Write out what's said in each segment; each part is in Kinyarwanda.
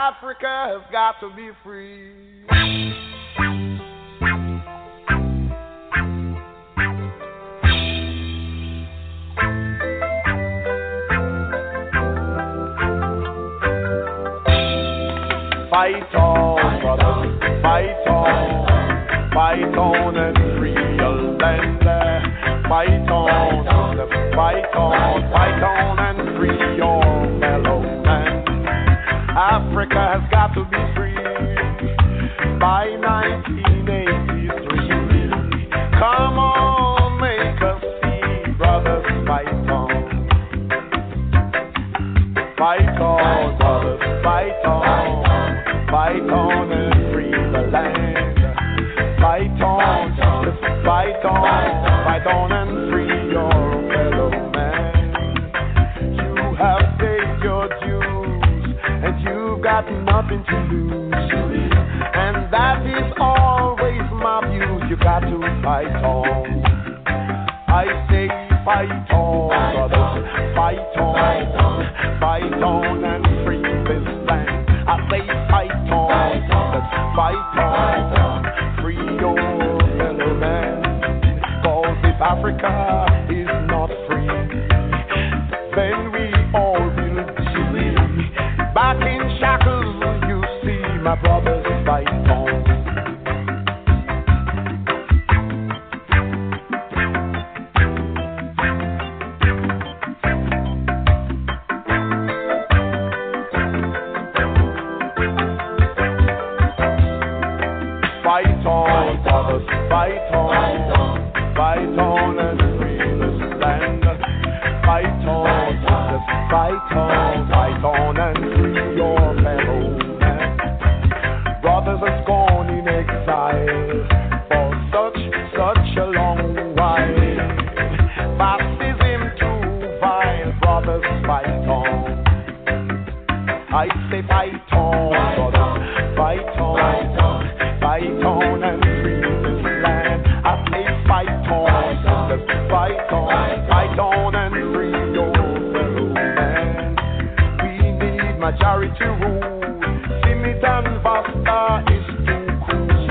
Africa has got to be free. Fight on, brother, fight on, fight on and free your land. Fight on, fight on, fight on and free your fellow man. Africa has got to be free by 1983. Come on, make us see, brothers, fight on. Fight on, brothers, fight on. Fight on and free the land. Fight on, brothers, fight on. Fight on and free your fellow man. You have paid your dues, and you've got nothing to lose. And that is always my view. You got to fight on. I say fight on, brothers, fight on, fight on and free this land. I say fight on, brothers, fight on, free your fellow man. Cause if Africa is not free, then we all will be back in shackles. You see, my brothers fight on. Fight on, brothers, fight on, fight on and free this land. Fight on, brothers, fight on, fight on and free your fellow man. Brothers has gone in exile for such, such a long while. Baptism too vile, brothers, fight on. I say fight on, brother, fight on, fight on and free this land. I say fight on, brother, fight on, fight on and free your fellow man. We need majority rule. Simit and Vasta is too cool.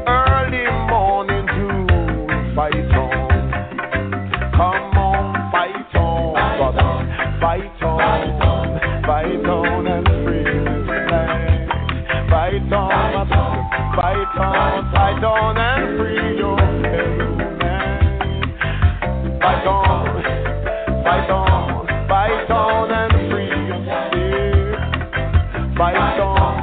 Early morning dew, fight on. Come on, fight on, brother. Fight on, fight on and free this land. Fight on, my brother. Fight on, fight on and free your fellow man. Fight on, fight on, fight on and free yourself. Fight on,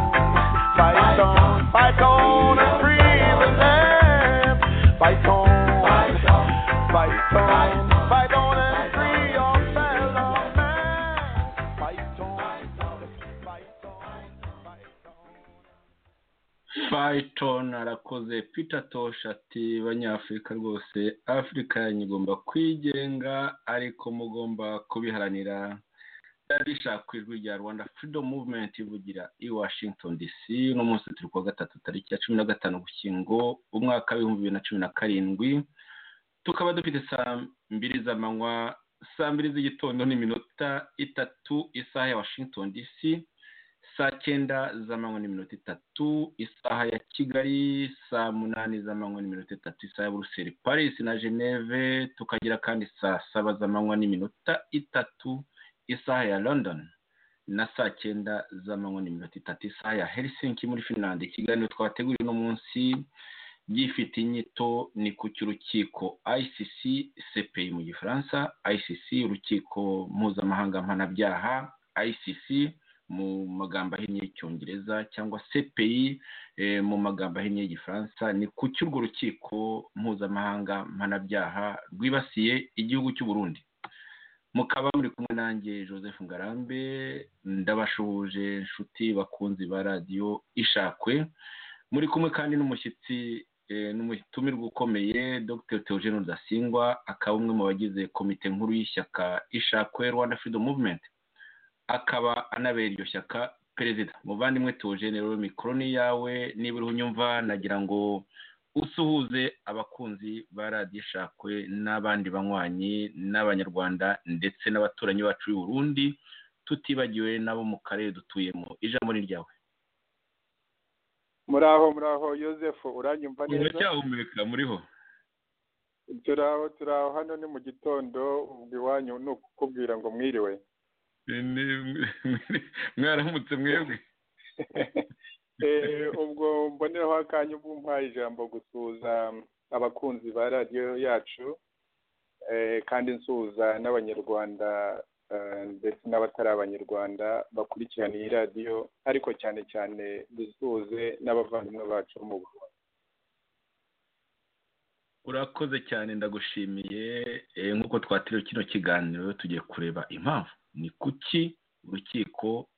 fight on, fight on and free the land. Fight on. Fight on, fight on and free your fellow man. Fight on, fight on, fight on. Python arakoze Peter Tosh ati banyafurika rwose Afurika yanyu igomba kwigenga ariko mugomba kubiharanira byari bishaka ku ijwi rya Rwanda Freedom Movement ivugira i Washington DC uno munsi turi kuwa gatatu tariki ya cumi na gatanu Ugushyingo umwaka w'ibihumbi bibiri na cumi na karindwi tukaba dufite saa mbiri z'amanywa saa mbiri z'igitondo n'iminota itatu isaha ya Washington DC saa cyenda z'amanywa n'iminota itatu isaha ya kigali saa munani z'amanywa n'iminota itatu isaha ya buruseli paris na geneve tukagira kandi saa saba z'amanywa n'iminota itatu isaha ya london na saa cyenda z'amanywa n'iminota itatu isaha ya helsinki muri finland ikiganiro twateguriye uno munsi gifite inyito ni ku cy'urukiko icc cpi mu gifaransa icc urukiko mpuzamahanga mpanabyaha icc mu magambo ahinnye y'icyongereza cyangwa cpi eh, mu magambo ahinnye y'igifaransa ni ku cy'urwo rukiko mpuzamahanga mpanabyaha rwibasiye igihugu cy'u burundi mukaba muri kumwe nanjye joseph ngarambe ndabashuhuje inshuti bakunzi ba radiyo ishakwe muri kumwe kandi n'umushyitsi eh, n'umutumirwa ukomeye dr theogene rudasingwa akaba umwe mu bagize komite nkuru y'ishyaka ishakwe rwanda freedom movement akaba anabera iryo shyaka perezida muvandimwe theogene rero mikoro ni yawe niba uriho unyumva nagira ngo usuhuze abakunzi ba radiyo ishakwe n'abandi banywanyi n'abanyarwanda ndetse n'abaturanyi bacu b'i burundi tutibagiwe n'abo mu karere dutuyemo ijambo ni ryawe muraho muraho yosefu uranyumva neza uracyahumeka muriho turaho turaho hano ni mu gitondo ubwo iwanyu ni ukukubwira ngo mwiriwe mwaramutse mwebwe Eh, ubwo mboneraho akanya ubwo umpaye ijambo gusuhuza abakunzi ba radiyo yacu eh, kandi nsuhuza n'abanyarwanda eh, ndetse n'abatari abanyarwanda bakurikirana iyi radiyo ariko cyane cyane dusuhuze n'abavandimwe bacu bo mu Burundi urakoze cyane ndagushimiye Eh, nk'uko twatiriwe kino kiganiro tugiye kureba impamvu ni kuki urukiko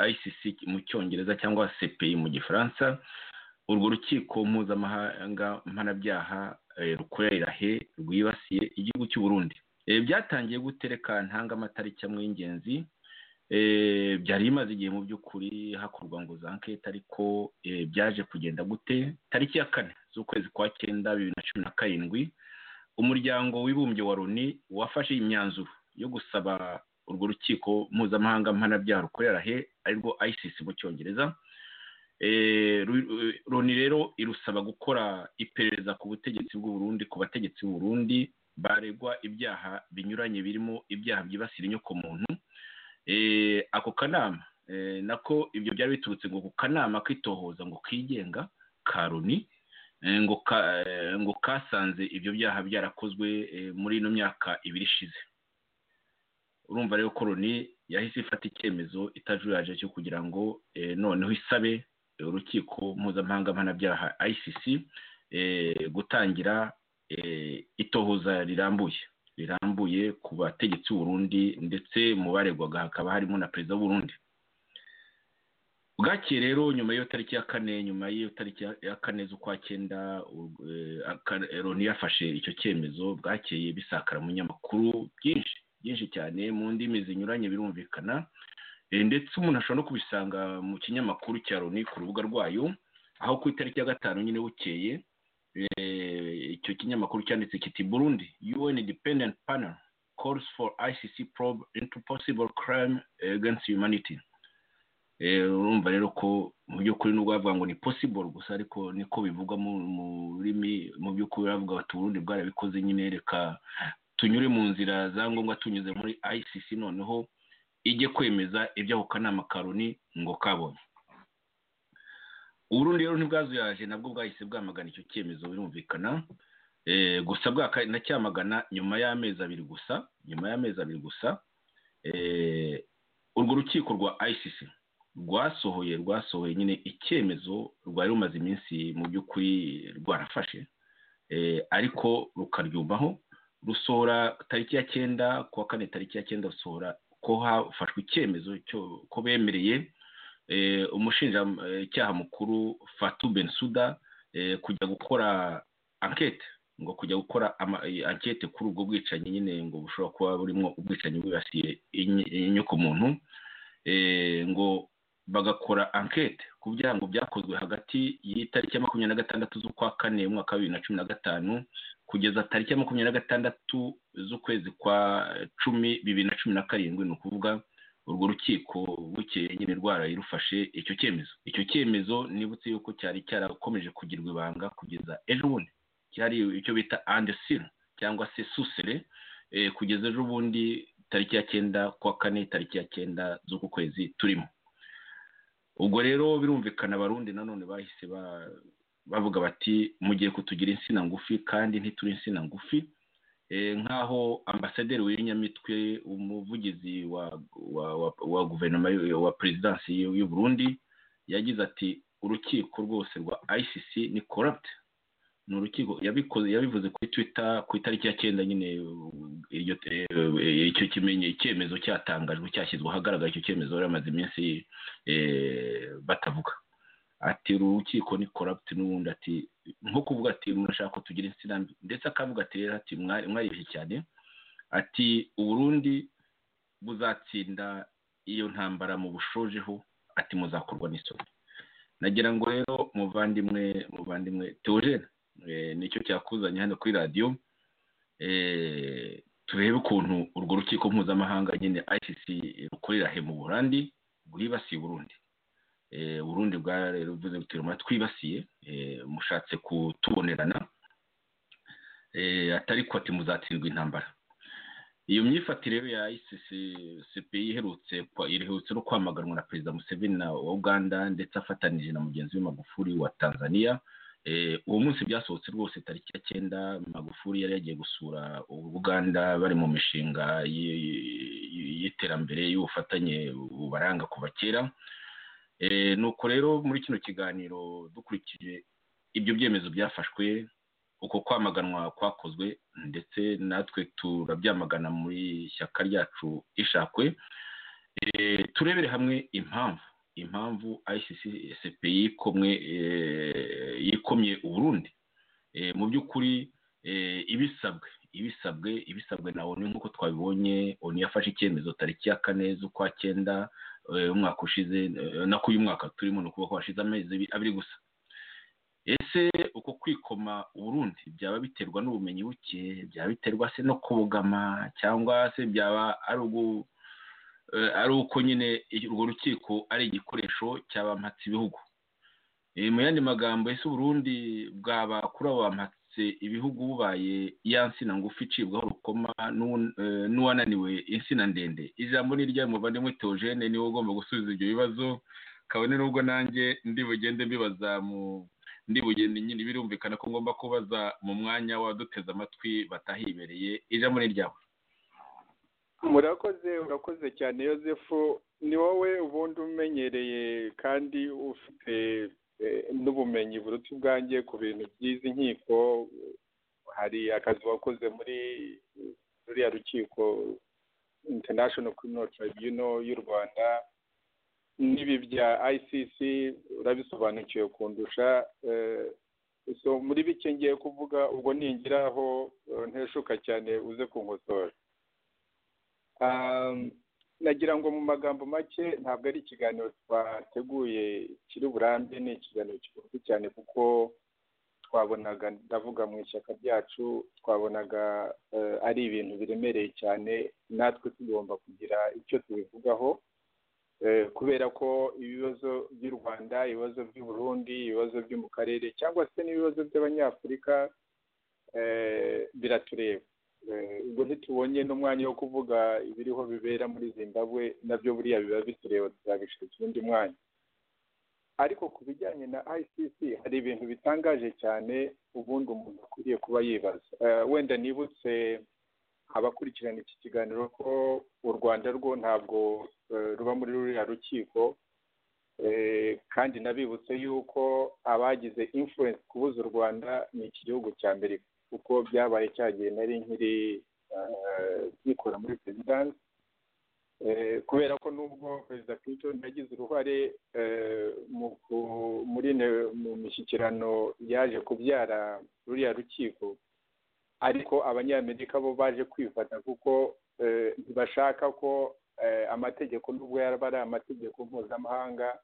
ICC mu cyongereza cyangwa CPI mu gifaransa urwo rukiko mpuzamahanga mpanabyaha eh, rukorera he rwibasiye igihugu cy'u Burundi Eh, byatangiye gute reka ntanga amatariki amwe y'ingenzi Eh, byari bimaze igihe mu by'ukuri hakorwa ngo za ankete ariko eh, byaje kugenda gute tariki ya kane z'ukwezi kwa cyenda bibiri na cumi na karindwi umuryango w'ibumbye wa loni wafashe imyanzuro yo gusaba urwo rukiko mpuzamahanga mpanabyaha rukorera he arirwo ICC mu cyongereza Eh, ru- ru- loni rero irusaba gukora iperereza ku butegetsi bw'u Burundi ku bategetsi b'u Burundi baregwa ibyaha binyuranye birimo ibyaha byibasira inyokomuntu Eh, ako kanama eh, nako ibyo byari biturutse ngo ku kanama kitohoza ngo kigenga ka loni eh, ngo ka- eh, ngo kasanze ibyo byaha byarakozwe eh, muri ino myaka ibiri ishize urumva rero ko loni yahise ifata icyemezo itajuraje cyo kugira ngo eh, noneho isabe eh, urukiko mpuzamahanga mpanabyaha ICC eh, gutangira eh, itohoza rirambuye rirambuye ku bategetsi b'uburundi ndetse mu baregwaga hakaba harimo na perezida w'uburundi bwakeye rero nyuma y'iyo tariki ya kane nyuma y'iyo tariki ya- ya kane z'ukwa cyenda u- eh, aka- eh, loni yafashe icyo cyemezo bwakeye bisakara mu nyamakuru byinshi byinshi cyane mu ndimi zinyuranye birumvikana Eh, ndetse umuntu ashobora no kubisanga mu kinyamakuru cya loni ku rubuga rwayo aho ku itariki ya gatanu nyine bukeye eh, icyo kinyamakuru cyanditse kiti burundi un independent panel calls for icc probe into possible crime against humanity Eh, urumva rero ko mu by'ukuri nubwo bavuga ngo ni possible gusa ariko niko bivugwa mu mu rurimi mu by'ukuri bavuga bati uburundi bwarabikoze nyine reka tunyure mu nzira za ngombwa tunyuze muri icc noneho ijye kwemeza ibyo ako kanama ka Loni ngo kabonye uburundi rero ntibwazuyaje nabwo bwahise bwamagana icyo cyemezo birumvikana Eh, gusa bwanacyamagana nyuma y'amezi abiri gusa nyuma y'amezi abiri gusa eh, urwo rukiko rwa icc rwasohoye rwasohoye nyine icyemezo rwari rumaze iminsi mu by'ukuri rwarafashe Eh, ariko rukaryumaho rusohora tariki ya cyenda kuwa kane tariki ya cyenda rusohora ko hafashwe icyemezo cyo ko bemereye eh, umushinjacyaha mukuru Fatou Bensouda eh, kujya gukora enquete ngo kujya gukora ama- eh, enquete kuri ubwo bwicanyi nyine ngo bushobora kuba burimo ubwicanyi bwibasiye inyokomuntu eh, ngo bagakora enquete ku byaha ngo byakozwe hagati y'itariki ya makumyabiri na gatandatu z'ukwa kane umwaka wa bibiri na cumi na gatanu kugeza tariki ya makumyabiri na gatandatu z'ukwezi kwa cumi bibiri na cumi na karindwi ni ukuvuga urwo rukiko bukeye nyine rwaraye rufashe icyo cyemezo icyo cyemezo nibutse yuko cyari cyarakomeje kugirwa ibanga kugeza ejo bundi cyari icyo bita andesire cyangwa se susere eh, kugeza ejo bundi tariki ya cyenda kwa kane tariki ya cyenda z'uku kwezi turimo ubwo rero birumvikana abarundi nanone bahise ba- bavuga bati mugiye kutugira insina ngufi kandi ntituri insina ngufi Eh, nk'aho ambasaderi w'inyamitwe umuvugizi wa wa wa, wa guverinoma y'u- wa perezidansi y'u y'u Burundi yagize ati urukiko rwose rwa ICC ni corrupt ni urukiko yabikoze yabivuze kuri Twitter ku itariki ya cyenda nyine uh, iryo eh, icyo kimenye icyemezo cyatangajwe cyashyizwe ahagaragara icyo cyemezo bari bamaze iminsi eh, batavuga ati uru rukiko ni corrupt n'ubundi ati nko kuvuga ati murashaka ko tugira insina mbi ndetse akavuga ati rero ati "Mwari- mwaribeshye cyane ati uburundi buzatsinda iyo ntambara mubushojeho ati muzakorwa n'isoni nagira ngo rero muvandimwe muvandimwe teogene eh, nicyo cyakuzanye hano kuri radiyo eh, turebe ukuntu urwo rukiko mpuzamahanga nyine ICC rukorera he mu burandi bwibasiye uburundi uburundi bwa rero bivuze guterura twibasiye mushatse kutubonerana atari ko ati muzatsindwa intambara iyo myifatire ya ICCPI iherutse iherutse no kwamaganwa na perezida Museveni wa Uganda ndetse afatanije na mugenzi we Magufuli wa Tanzania uwo munsi byasohotse rwose tariki ya cyenda Magufuli yari yagiye gusura Uganda bari mu mishinga y'iterambere y'ubufatanye bubaranga kuva kera nuko rero muri kino kiganiro dukurikije ibyo byemezo byafashwe uko kwamaganwa kwakozwe ndetse natwe turabyamagana muri ishyaka ryacu ishakwe turebere hamwe impamvu impamvu ICCSP yikomwe yikomye uburundi mu by'ukuri ibisabwe ibisabwe ibisabwe na oni nk'uko twabibonye oni yafashe icyemezo tariki ya kane z'ukwa cyenda umwaka ushize nako uyu mwaka turimo ni ukuba kwashize amezi abiri gusa ese uko kwikoma uburundi byaba biterwa n'ubumenyi buke byaba biterwa se no kubogama cyangwa se byaba ari uko nyine urwo rukiko ari igikoresho cy'abampatse ibihugu mu yandi magambo ese uburundi bwaba kuri abo bampatse ibihugu bubaye ya nsina ngufi icibwaho urukoma n'uwananiwe insina ndende ijambo ni irya muvandimwe teogene niwe ugomba gusubiza ibyo bibazo kabone n'ubwo nanjye ndi bugende mbibaza mu ndibugeni nyine birumvikana ko ngomba kubaza mu mwanya w'abaduteze amatwi batahibereye ijambo ni ryawe murakoze urakoze cyane yosefu ni wowe ubundi umenyereye kandi ufite n'ubumenyi buruta ubwanjye ku bintu by'izi nkiko hari akazi wakoze muri ruriya rukiko international criminal tribunal y'u rwanda n'ibi bya ICC urabisobanukiwe kundusha so muri bike ngiye kuvuga ubwo ningiraho nteshuka cyane uze kunkosora nagira ngo mu magambo make ntabwo ari ikiganiro twateguye kiri burambe ni ikiganiro kigufi cyane kuko twabonaga ndavuga mu ishyaka ryacu twabonaga ari ibintu biremereye cyane natwe tugomba kugira icyo tubivugaho kubera ko ibibazo by'u rwanda ibibazo by'u burundi ibibazo byo mu karere cyangwa se n'ibibazo by'abanyafurika biratureba ubwo ntitubonye n'umwanya wo kuvuga ibiriho bibera muri zimbabwe nabyo buriya biba bitureba tuzabishakira undi mwanya ariko ku bijyanye na ICC hari ibintu bitangaje cyane ubundi umuntu akwiriye kuba yibaza wenda nibutse abakurikirana iki kiganiro ko u rwanda rwo ntabwo ruba muri ruriya rukiko kandi nabibutse yuko abagize influence kubuza u rwanda ni iki gihugu cya amerika kuko byabaye cyagiye nari nkiri byikora muri perezidansi kubera ko nubwo perezida clinton yagize uruhare mu mishyikirano yaje kubyara ruriya rukiko ariko abanyamerika bo baje kwifata kuko ntibashaka ko amategeko nubwo yaba ari amategeko mpuzamahanga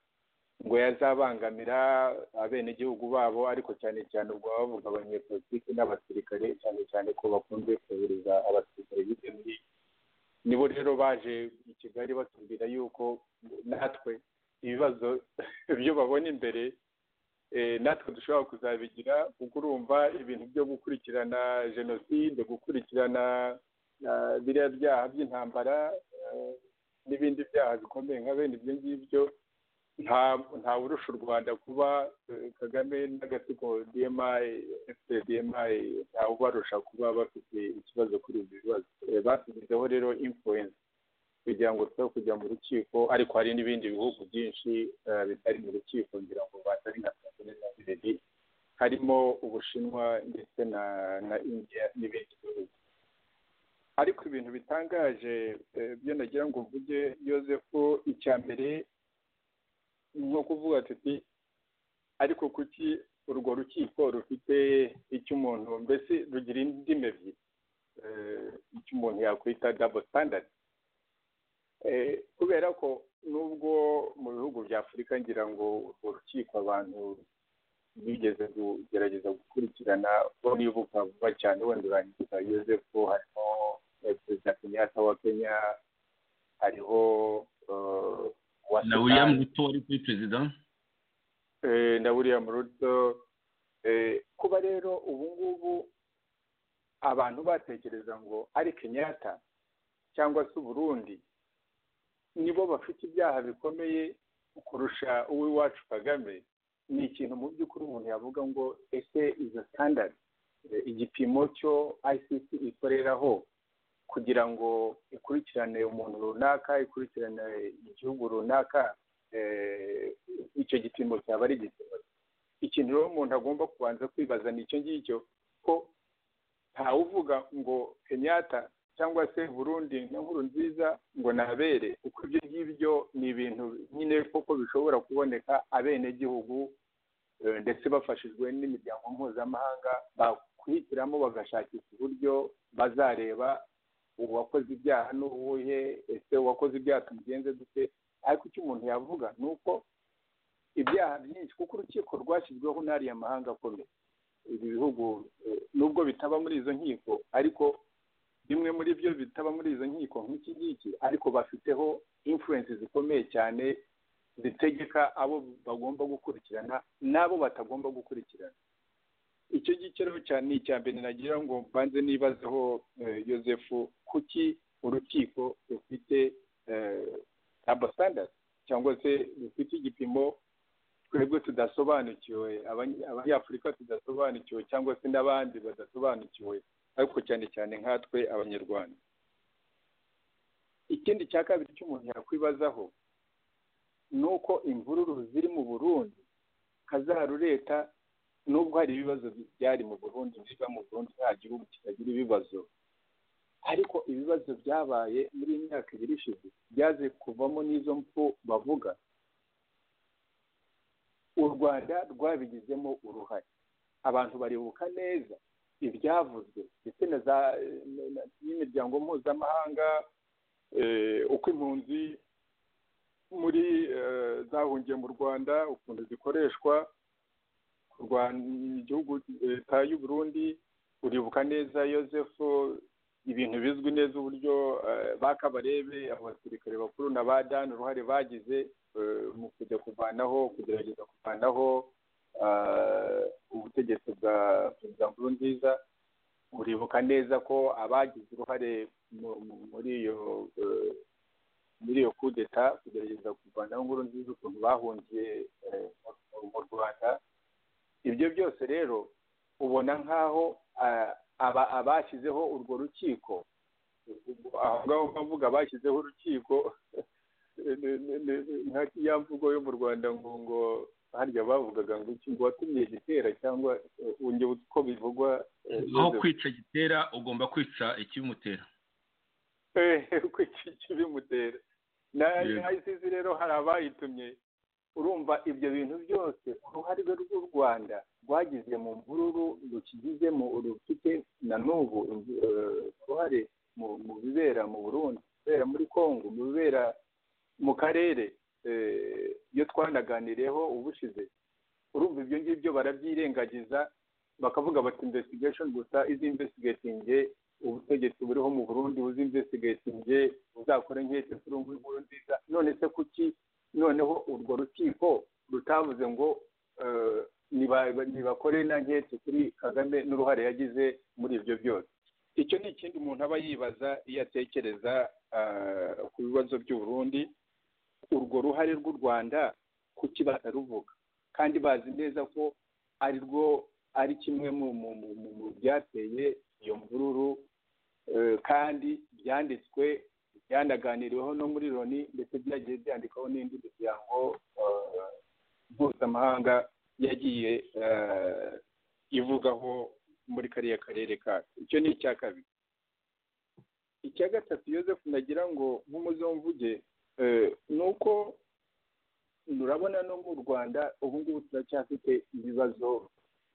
ngo yazabangamira abenegihugu babo ariko cyane cyane ubwo bavuga abanyepolitiki n'abasirikare cyane cyane ko bakunze kohereza abasirikare hirya no hino nibo rero baje i kigali batubwira yuko natwe ibibazo byo babona imbere natwe dushobora kuzabigira kuko urumva ibintu byo gukurikirana jenoside gukurikirana biriya byaha by'intambara n'ibindi byaha bikomeye nka bene ibyo ngibyo nta urusha u rwanda kuba kagame n'agatsiko dmi fpdmi ubarusha kuba bafite ikibazo kuri ibi bibazo basizeho rero influence kugira ngo tujye kujya mu rukiko ariko hari n'ibindi bihugu byinshi bitari mu rukiko ngira ngo batari nka tanzania na bireri harimo ubushinwa ndetse na na india n'ibindi bihugu ariko ibintu bitangaje byo nagira ngo mvuge yosefu icya mbere ni nko kuvuga ati ariko kuki urwo rukiko rufite icyo umuntu mbese rugira indimi ebyiri icyo umuntu yakwita dabo sitandadi kubera ko nubwo mu bihugu bya afurika ngira ngo urwo rukiko abantu bigeze kugerageza gukurikirana bo nibuka vuba cyane wenda urangiza yosefu harimo perezida kenyatta wa kenya hariho eh, uwa na Sudan. william ruto wari kuri perezida Eh, na william ruto Eh, kuba rero ubu ngubu abantu batekereza ngo ari kenyatta cyangwa se uburundi nibo bafite ibyaha bikomeye kurusha uw'iwacu kagame ni ikintu mu by'ukuri umuntu yavuga ngo ese izo standard eh, igipimo cyo icc ikoreraho kugira ngo ikurikirane umuntu runaka ikurikirane igihugu runaka eh, icyo gipimo cyaba ari igipimo ikintu rero umuntu agomba kubanza kwibaza ni icyo ngicyo ko ntawuvuga ngo kenyatta cyangwa se burundi na nkuru nziza ngo nabere kuko ibyo ngibyo ni ibintu nyine koko bishobora kuboneka abenegihugu eh, ndetse bafashijwe n'imiryango mpuzamahanga bakwihitiramo bagashakisha uburyo bazareba uwakoze ibyaha ni uwuhe ese uwakoze ibyaha tumugenze dute ariko icyo umuntu yavuga ni uko ibyaha byinshi kuko urukiko rwashyizweho n'ariya mahanga akomeye ibi bihugu eh, nubwo bitaba muri izo nkiko ariko bimwe muri byo bitaba muri izo nkiko nk'iki ngiki ariko bafiteho influence zikomeye cyane zitegeka abo bagomba gukurikirana n'abo batagomba gukurikirana icyo ngicyo rero cyane ni icya mbere nagira ngo mbanze nibazeho eh, yosefu kuki urukiko rufite tabo standard cyangwa se rufite igipimo twebwe tudasobanukiwe abany- abanyafurika tudasobanukiwe cyangwa se n'abandi badasobanukiwe ariko cyane cyane nkatwe abanyarwanda ikindi cya kabiri cy'umuntu yakwibazaho ni uko imvururu ziri mu burundi kazarureta nubwo hari ibibazo byari mu burundi biba mu burundi nta gihugu kitagira ibibazo ariko ibibazo byabaye muri iyi myaka ibiri ishize byaze kuvamo n'izo mfu bavuga u rwanda rwabigizemo uruhare abantu baribuka neza ibyavuzwe ndetse na za n'imiryango mpuzamahanga eh, uko impunzi muri eh, zahungiye mu rwanda ukuntu zikoreshwa kurwanya igihugu leta y'u burundi uribuka neza yosefu ibintu bizwi neza uburyo eh, bakabarebe abasirikare bakuru na ba dani uruhare bagize eh, mu kujya kuvanaho kugerageza kuvanaho eh, ubutegetsi bwa perezida nkurunziza uribuka neza ko abagize uruhare mu- mu- muri iyo eh, muri iyo kudeta kugerageza kuvanaho nkurunziza ukuntu bahungiye eh, mu- mu rwanda ibyo byose rero ubona nk'aho ah, aba- abashyizeho urwo rukiko aho ngaho bavuga bashyizeho urukiko ni- ni- ni- nka ya mvugo yo mu rwanda ngo ngo harya bavugaga ngo iki ngo watumye gitera cyangwa eh, undi uko bivugwa eh, aho Yozefu. kwica gitera ugomba kwica ikibimutera Eh, uko iki kibimutera na Yego. na ICC rero hari abayitumye urumva ibyo bintu byose uruhare rw'u rwanda rwagize mu mvururu rukigizemo rufite na n'ubu eh, uruhare mu mu bibera mu burundi mu bibera muri congo mu bibera mu karere eh, iyo twanaganiriyeho ubushize urumva ibyo ngibyo barabyirengagiza bakavuga bati investigation gusa izi investigatinge ubutegetsi buriho mu burundi buzinvestigatinge buzakora nkeke kuri ubu ngubu nziza none se kuki noneho urwo rukiko rutavuze ngo eh, niba- nibakore na nkeke kuri kagame n'uruhare yagize muri ibyo byose icyo ni ikindi umuntu aba yibaza iyo atekereza ah, ku bibazo by'u Burundi urwo ruhare rw'u rwanda kuki bataruvuga kandi bazi neza ko ari rwo ari kimwe mu mu mu mu- mu byateye iyo mvururu eh, kandi byanditswe byanaganiriweho no muri loni ndetse byagiye byandikwaho n'indi miryango eh, mpuzamahanga yagiye eh, ivugaho muri kariya karere kacu icyo ni icya kabiri icya gatatu yosefu nagira ngo nk'umuzomvuge eh, ni uko urabona no mu rwanda ubu ngubu turacyafite ibibazo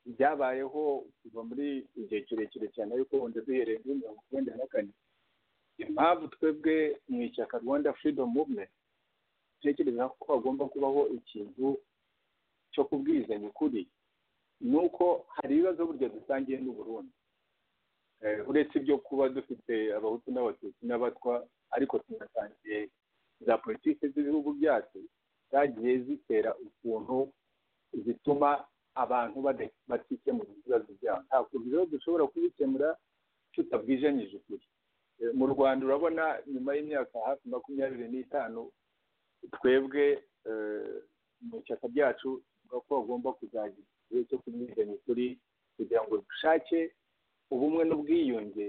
byabayeho kuva muri igihe kirekire cyane ariko wenda duhereye muri mirongo icyenda na kane impamvu twebwe mu ishyaka rwanda freedom movement dutekereza ko hagomba kubaho ikintu cyo kubwizanya ukuri ni uko hari ibibazo burya dusangiye n'u Burundi uretse ibyo kuba dufite abahutu n'abatutsi n'abatwa ariko tunasangiye za politiki z'ibihugu byacu zagiye zitera ukuntu zituma abantu batikemura ibibazo byabo ntabwo rero dushobora kubikemura tutabwijanyije ukuri mu rwanda urabona nyuma y'imyaka hafi makumyabiri n'itanu twebwe mu ishyaka ryacu tuvuga ko bagomba kuzajya igihe cyo kubwizanya ukuri kugira ngo dushake ubumwe n'ubwiyunge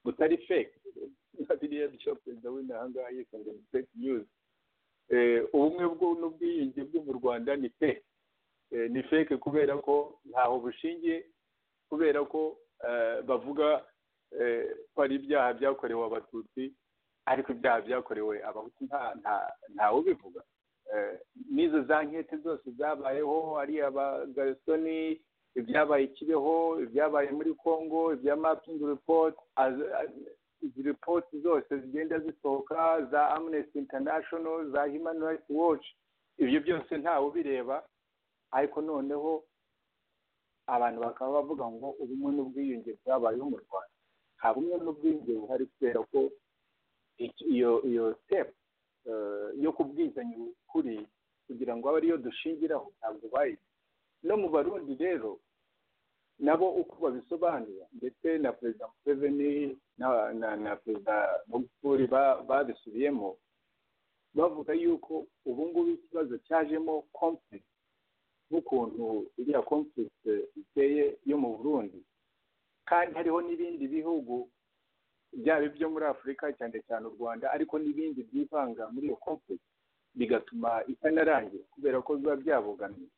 butari fake biriya byo perezida w'imihanga yikunda ni fake news ubumwe n'ubwiyunge bwo mu rwanda ni fake ni fake kubera ko ntaho bushingiye kubera ko bavuga ko ari ibyaha byakorewe abatutsi ariko ibyaha byakorewe abahutu ntawe ubivuga n'izo za nkete zose zabayeho ari abagarisoni ibyabaye kibeho ibyabaye muri congo ibya mapingi ripoti izi ripoti zose zigenda zisohoka za amnesty international za human rights watch ibyo byose ntawe ubireba ariko noneho abantu bakaba bavuga ngo ubumwe n'ubwiyunge bwabayeho mu rwanda nta bumwe n'ubwiyunge buhari kubera ko iyo iyo sepu yo kubwizanya ukuri kugira ngo abe ariyo dushingiraho ntabwo bayizi no mu barundi rero nabo uko babisobanura ndetse na perezida museveni na perezida magufuri babisubiyemo bavuga yuko ubu ngubu ikibazo cyajemo kompurisi n'ukuntu iriya kompurisi iteye yo mu burundi kandi hariho n'ibindi bihugu byaba ibyo muri afurika cyane cyane u rwanda ariko n'ibindi byivanga muri iyo kompurisi bigatuma itanarangira kubera ko biba byabogamiye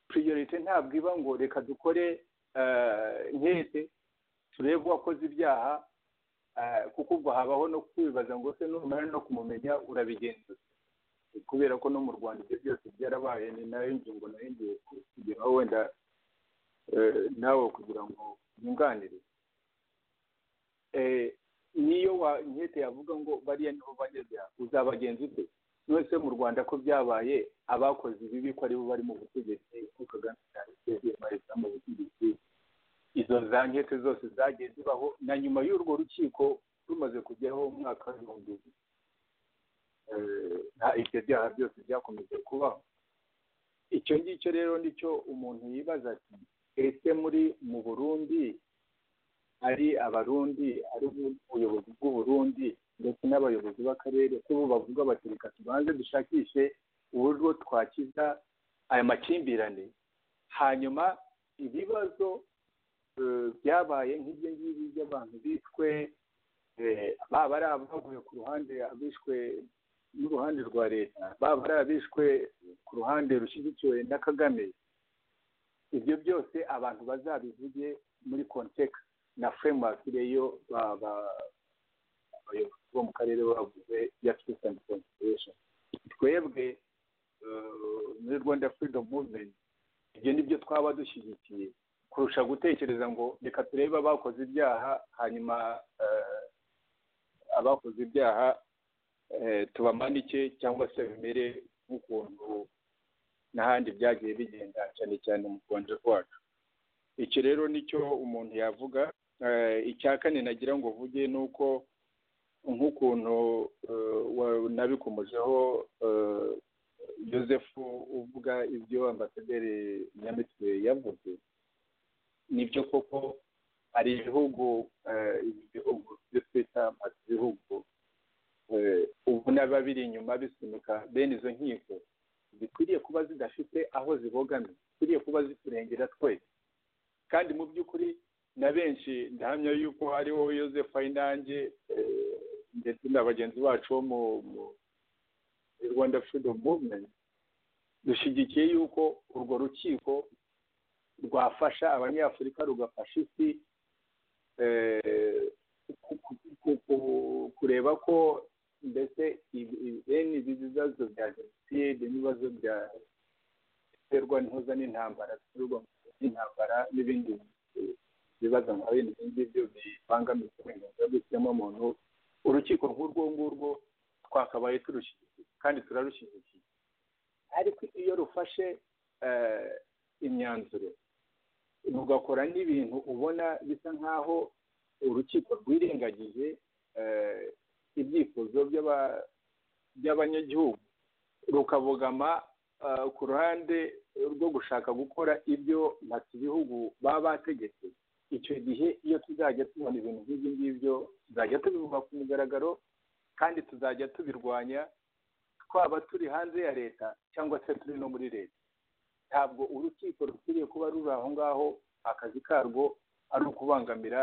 priorite ntabwo iba ngo reka dukore nkete turebe uwakoze ibyaha kuko ubwo habaho no kwibaza ngo se numara no kumumenya urabigenzuza kubera ko no mu rwanda ibyo byose byarabaye ni nayo ngingo nayongeye kugeraho wenda nawe kugira ngo yunganire niyo nkete yavuga ngo bariya niho bageze uzabagenza ute mwese mu rwanda ko byabaye abakoze ibibi ko aribo bari mu butegetsi ko kagame cyane mu butegetsi izo za nkete zose zagiye zibaho na nyuma y'urwo rukiko rumaze kujyaho mu mwaka w'ibihumbi bibiri ibyo byaha byose byakomeje kubaho icyo ngicyo rero nicyo umuntu yibaza ati ese muri mu burundi ari abarundi ari ubuyobozi bw'uburundi ndetse n'abayobozi b'akarere ko bo bavuga bati reka tubanze dushakishe uburyo twakiza aya makimbirane hanyuma ibibazo byabaye nk'ibyo ngibyo by'abantu bishwe baba ari abavuye ku ruhande abishwe n'uruhande rwa leta baba ari abishwe ku ruhande rushyigikiwe na kagame ibyo byose abantu bazabivuge muri konteka na fremwaki reyo abayobozi bo mu karere bavuze ya peace and conservation twebwe muri rwanda freedom movement ibyo ni byo twaba dushyigikiye kurusha gutekereza ngo reka turebe abakoze ibyaha hanyuma abakoze ibyaha tubamanike cyangwa se bimere nk'ukuntu n'ahandi byagiye bigenda cyane cyane mu rwanda rwacu iki rero nicyo umuntu yavuga icya kane nagira ngo uvuge ni uko nk'ukuntu nabikomojeho joseph uvuga ibyo ambasaderi nyamitwe yavuze nibyo koko hari ibihugu ibihugu byo twita ibihugu ubu n'aba biri inyuma bisunika bene izo nkiko zikwiriye kuba zidafite aho zibogamye zikwiriye kuba ziturengera twese kandi mu by'ukuri na benshi ndahamya yuko hariho Joseph Ayinange ndetse na bagenzi bacu bo mu rwanda freedom movement dushyigikiye yuko urwo rukiko rwafasha abanyafurika rugafasha isi kureba ko mbese bene ibi bibazo bya jenoside n'ibibazo bya biterwa ntuza n'intambara biterwa n'intambara n'ibindi bibazo nka bene ibyo ngibyo bibangamiye uburenganzira bw'ikiremwamuntu urukiko nk'urwo ngurwo twakabaye turushyigikiye kandi turarushyigikiye ariko iyo rufashe imyanzuro rugakora n'ibintu ubona bisa nk'aho urukiko rwirengagije ibyifuzo by'abanyagihugu rukabogama ku ruhande rwo gushaka gukora ibyo bihugu baba bategetse icyo gihe iyo tuzajya tubona ibintu nk'ibyo ngibyo tuzajya tubivuga ku mugaragaro kandi tuzajya tubirwanya twaba turi hanze ya leta cyangwa se turi no muri leta ntabwo urukiko rukwiriye kuba ruri aho ngaho akazi karwo ari ukubangamira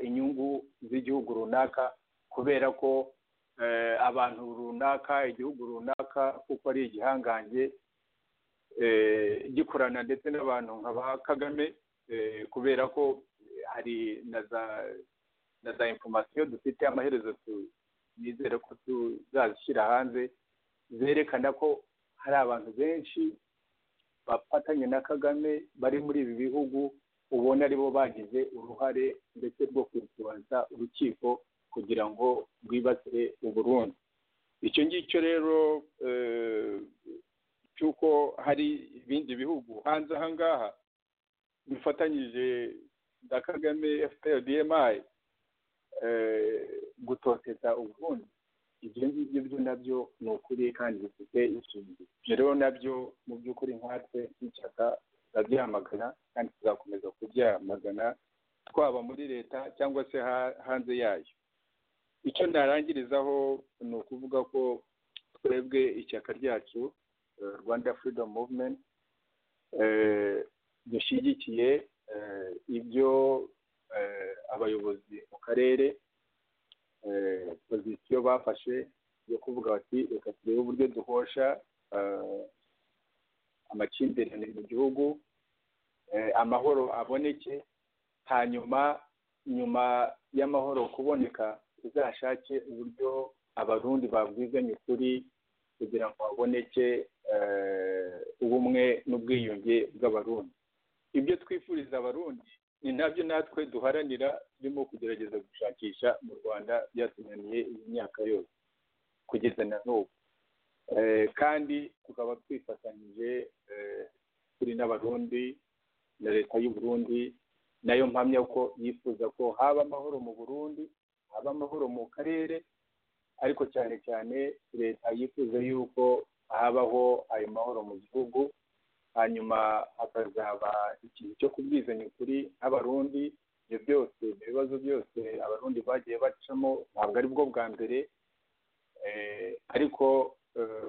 inyungu z'igihugu runaka kubera ko abantu runaka igihugu runaka kuko ari igihangange gikorana ndetse n'abantu nka ba kagame kubera ko hari na za informasiyo dufite amaherezo nizere ko tuzazishyira hanze zerekana ko hari abantu benshi bafatanye na kagame bari muri ibi bihugu ubona aribo bagize uruhare ndetse rwo kwitabaza urukiko kugira ngo rwibase uburundi icyo ngicyo rero cy'uko hari ibindi bihugu hanze aha ngaha bifatanyije na kagame FPRDMI gutoteza uburundi ibyo ngibyo byo nabyo ni ukuri kandi bifite ishingiro ibyo rero nabyo mu by'ukuri nkatwe n'ishyaka turabyamagana kandi tuzakomeza kubyamagana twaba muri leta cyangwa se hanze yayo icyo narangirizaho ni ukuvuga ko twebwe ishyaka ryacu rwanda freedom movement dushyigikiye ibyo abayobozi mu karere pozisiyo bafashe yo kuvuga bati reka turebe uburyo duhosha amakimbirane mu gihugu amahoro aboneke hanyuma nyuma y'amahoro kuboneka tuzashake uburyo abarundi babwizanya ukuri kugira ngo haboneke ubumwe n'ubwiyunge bw'abarundi ibyo twifuriza abarundi ni nabyo natwe duharanira turimo kugerageza gushakisha mu rwanda byatunaniye iyi myaka yose kugeza na n'ubu kandi tukaba twifatanyije turi n'abarundi na leta y'u Burundi nayo mpamya ko yifuza ko haba amahoro mu burundi haba amahoro mu karere ariko cyane cyane leta yifuza yuko habaho ayo mahoro mu gihugu hanyuma hakazaba ikintu cyo kubwizanya ukuri nk'abarundi ibyo byose ibyo bibazo byose abarundi bagiye bacamo ntabwo ari bwo bwa mbere ariko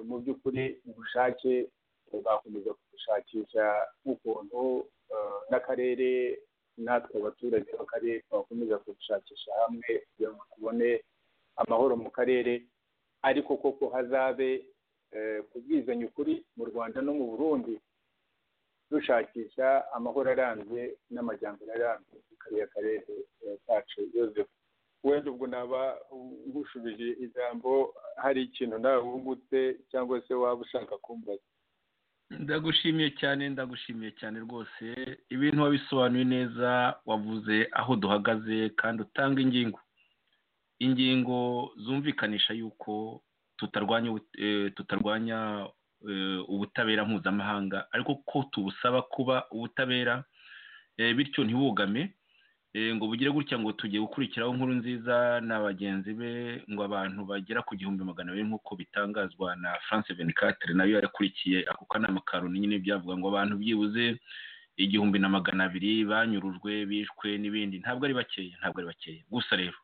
mu by'ukuri ubushake tuzakomeza gushakisha nk'ukuntu n'akarere natwe abaturage b'akarere twakomeza gushakisha hamwe kugira ngo tubone amahoro mu karere ariko koko hazabe kubwizanya ukuri mu rwanda no mu burundi dushakisha amahoro arambye n'amajyambere arambye muri kariya karere kacu yosefu wenda ubwo naba ngushubije ijambo hari ikintu nawe wungutse cyangwa se waba ushaka kumbaza ndagushimiye cyane ndagushimiye cyane rwose ibintu wabisobanuye neza wavuze aho duhagaze kandi utanga ingingo ingingo zumvikanisha yuko tutarwanya tutarwanya ubutabera mpuzamahanga ariko ko tubusaba kuba ubutabera bityo ntibugame ngo bugire gutya ngo tugiye gukurikiraho inkuru nziza na bagenzi be ngo abantu bagera ku gihumbi magana abiri nk'uko bitangazwa na france venicatire nayo yarakurikiye ako kanama ka loni nyine byavuga ngo abantu byibuze igihumbi na magana abiri banyurujwe bishwe n'ibindi ntabwo ari bakeya ntabwo ari bakeya gusa rero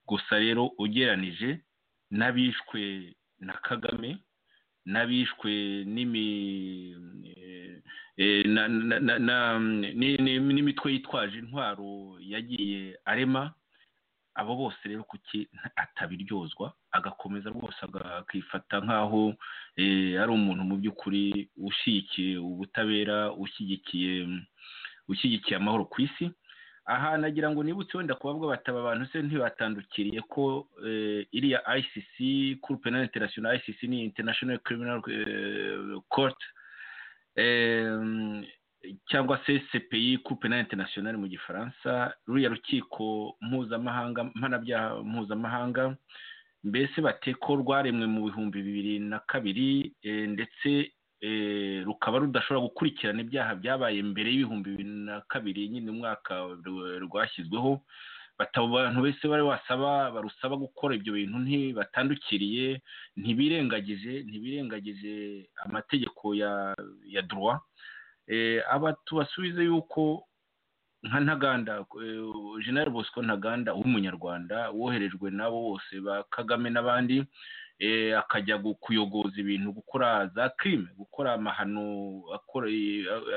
gusa rero ugeranije n'abishwe na kagame n'abishwe n'imitwe yitwaje intwaro yagiye arema abo bose rero kuki atabiryozwa agakomeza rwose akifata nk'aho ari umuntu mu by'ukuri ushyigikiye ubutabera ushyigikiye ushyigikiye amahoro ku isi aha nagira ngo nibutse wenda kubabwa bataba abantu se ntibatandukiriye ko iriya ICC kuri penal international ICC ni international criminal court cyangwa se CPI kuri penal international mu gifaransa ruriya rukiko mpuzamahanga mpanabyaha mpuzamahanga mbese bate ko rwaremwe mu bihumbi bibiri na kabiri ndetse rukaba rudashobora gukurikirana ibyaha byabaye mbere y'ibihumbi bibiri na kabiri nyine umwaka rwashyizweho abantu bose bari wasaba barusaba gukora ibyo bintu ntibatandukiriye ntibirengagije ntibirengagije amategeko ya ya duruwa aba tubasubize yuko nka ntaganda jenali bosco ntaganda w'umunyarwanda woherejwe n'abo bose ba kagame n'abandi akajya kuyogoza ibintu gukora za kirime gukora amahano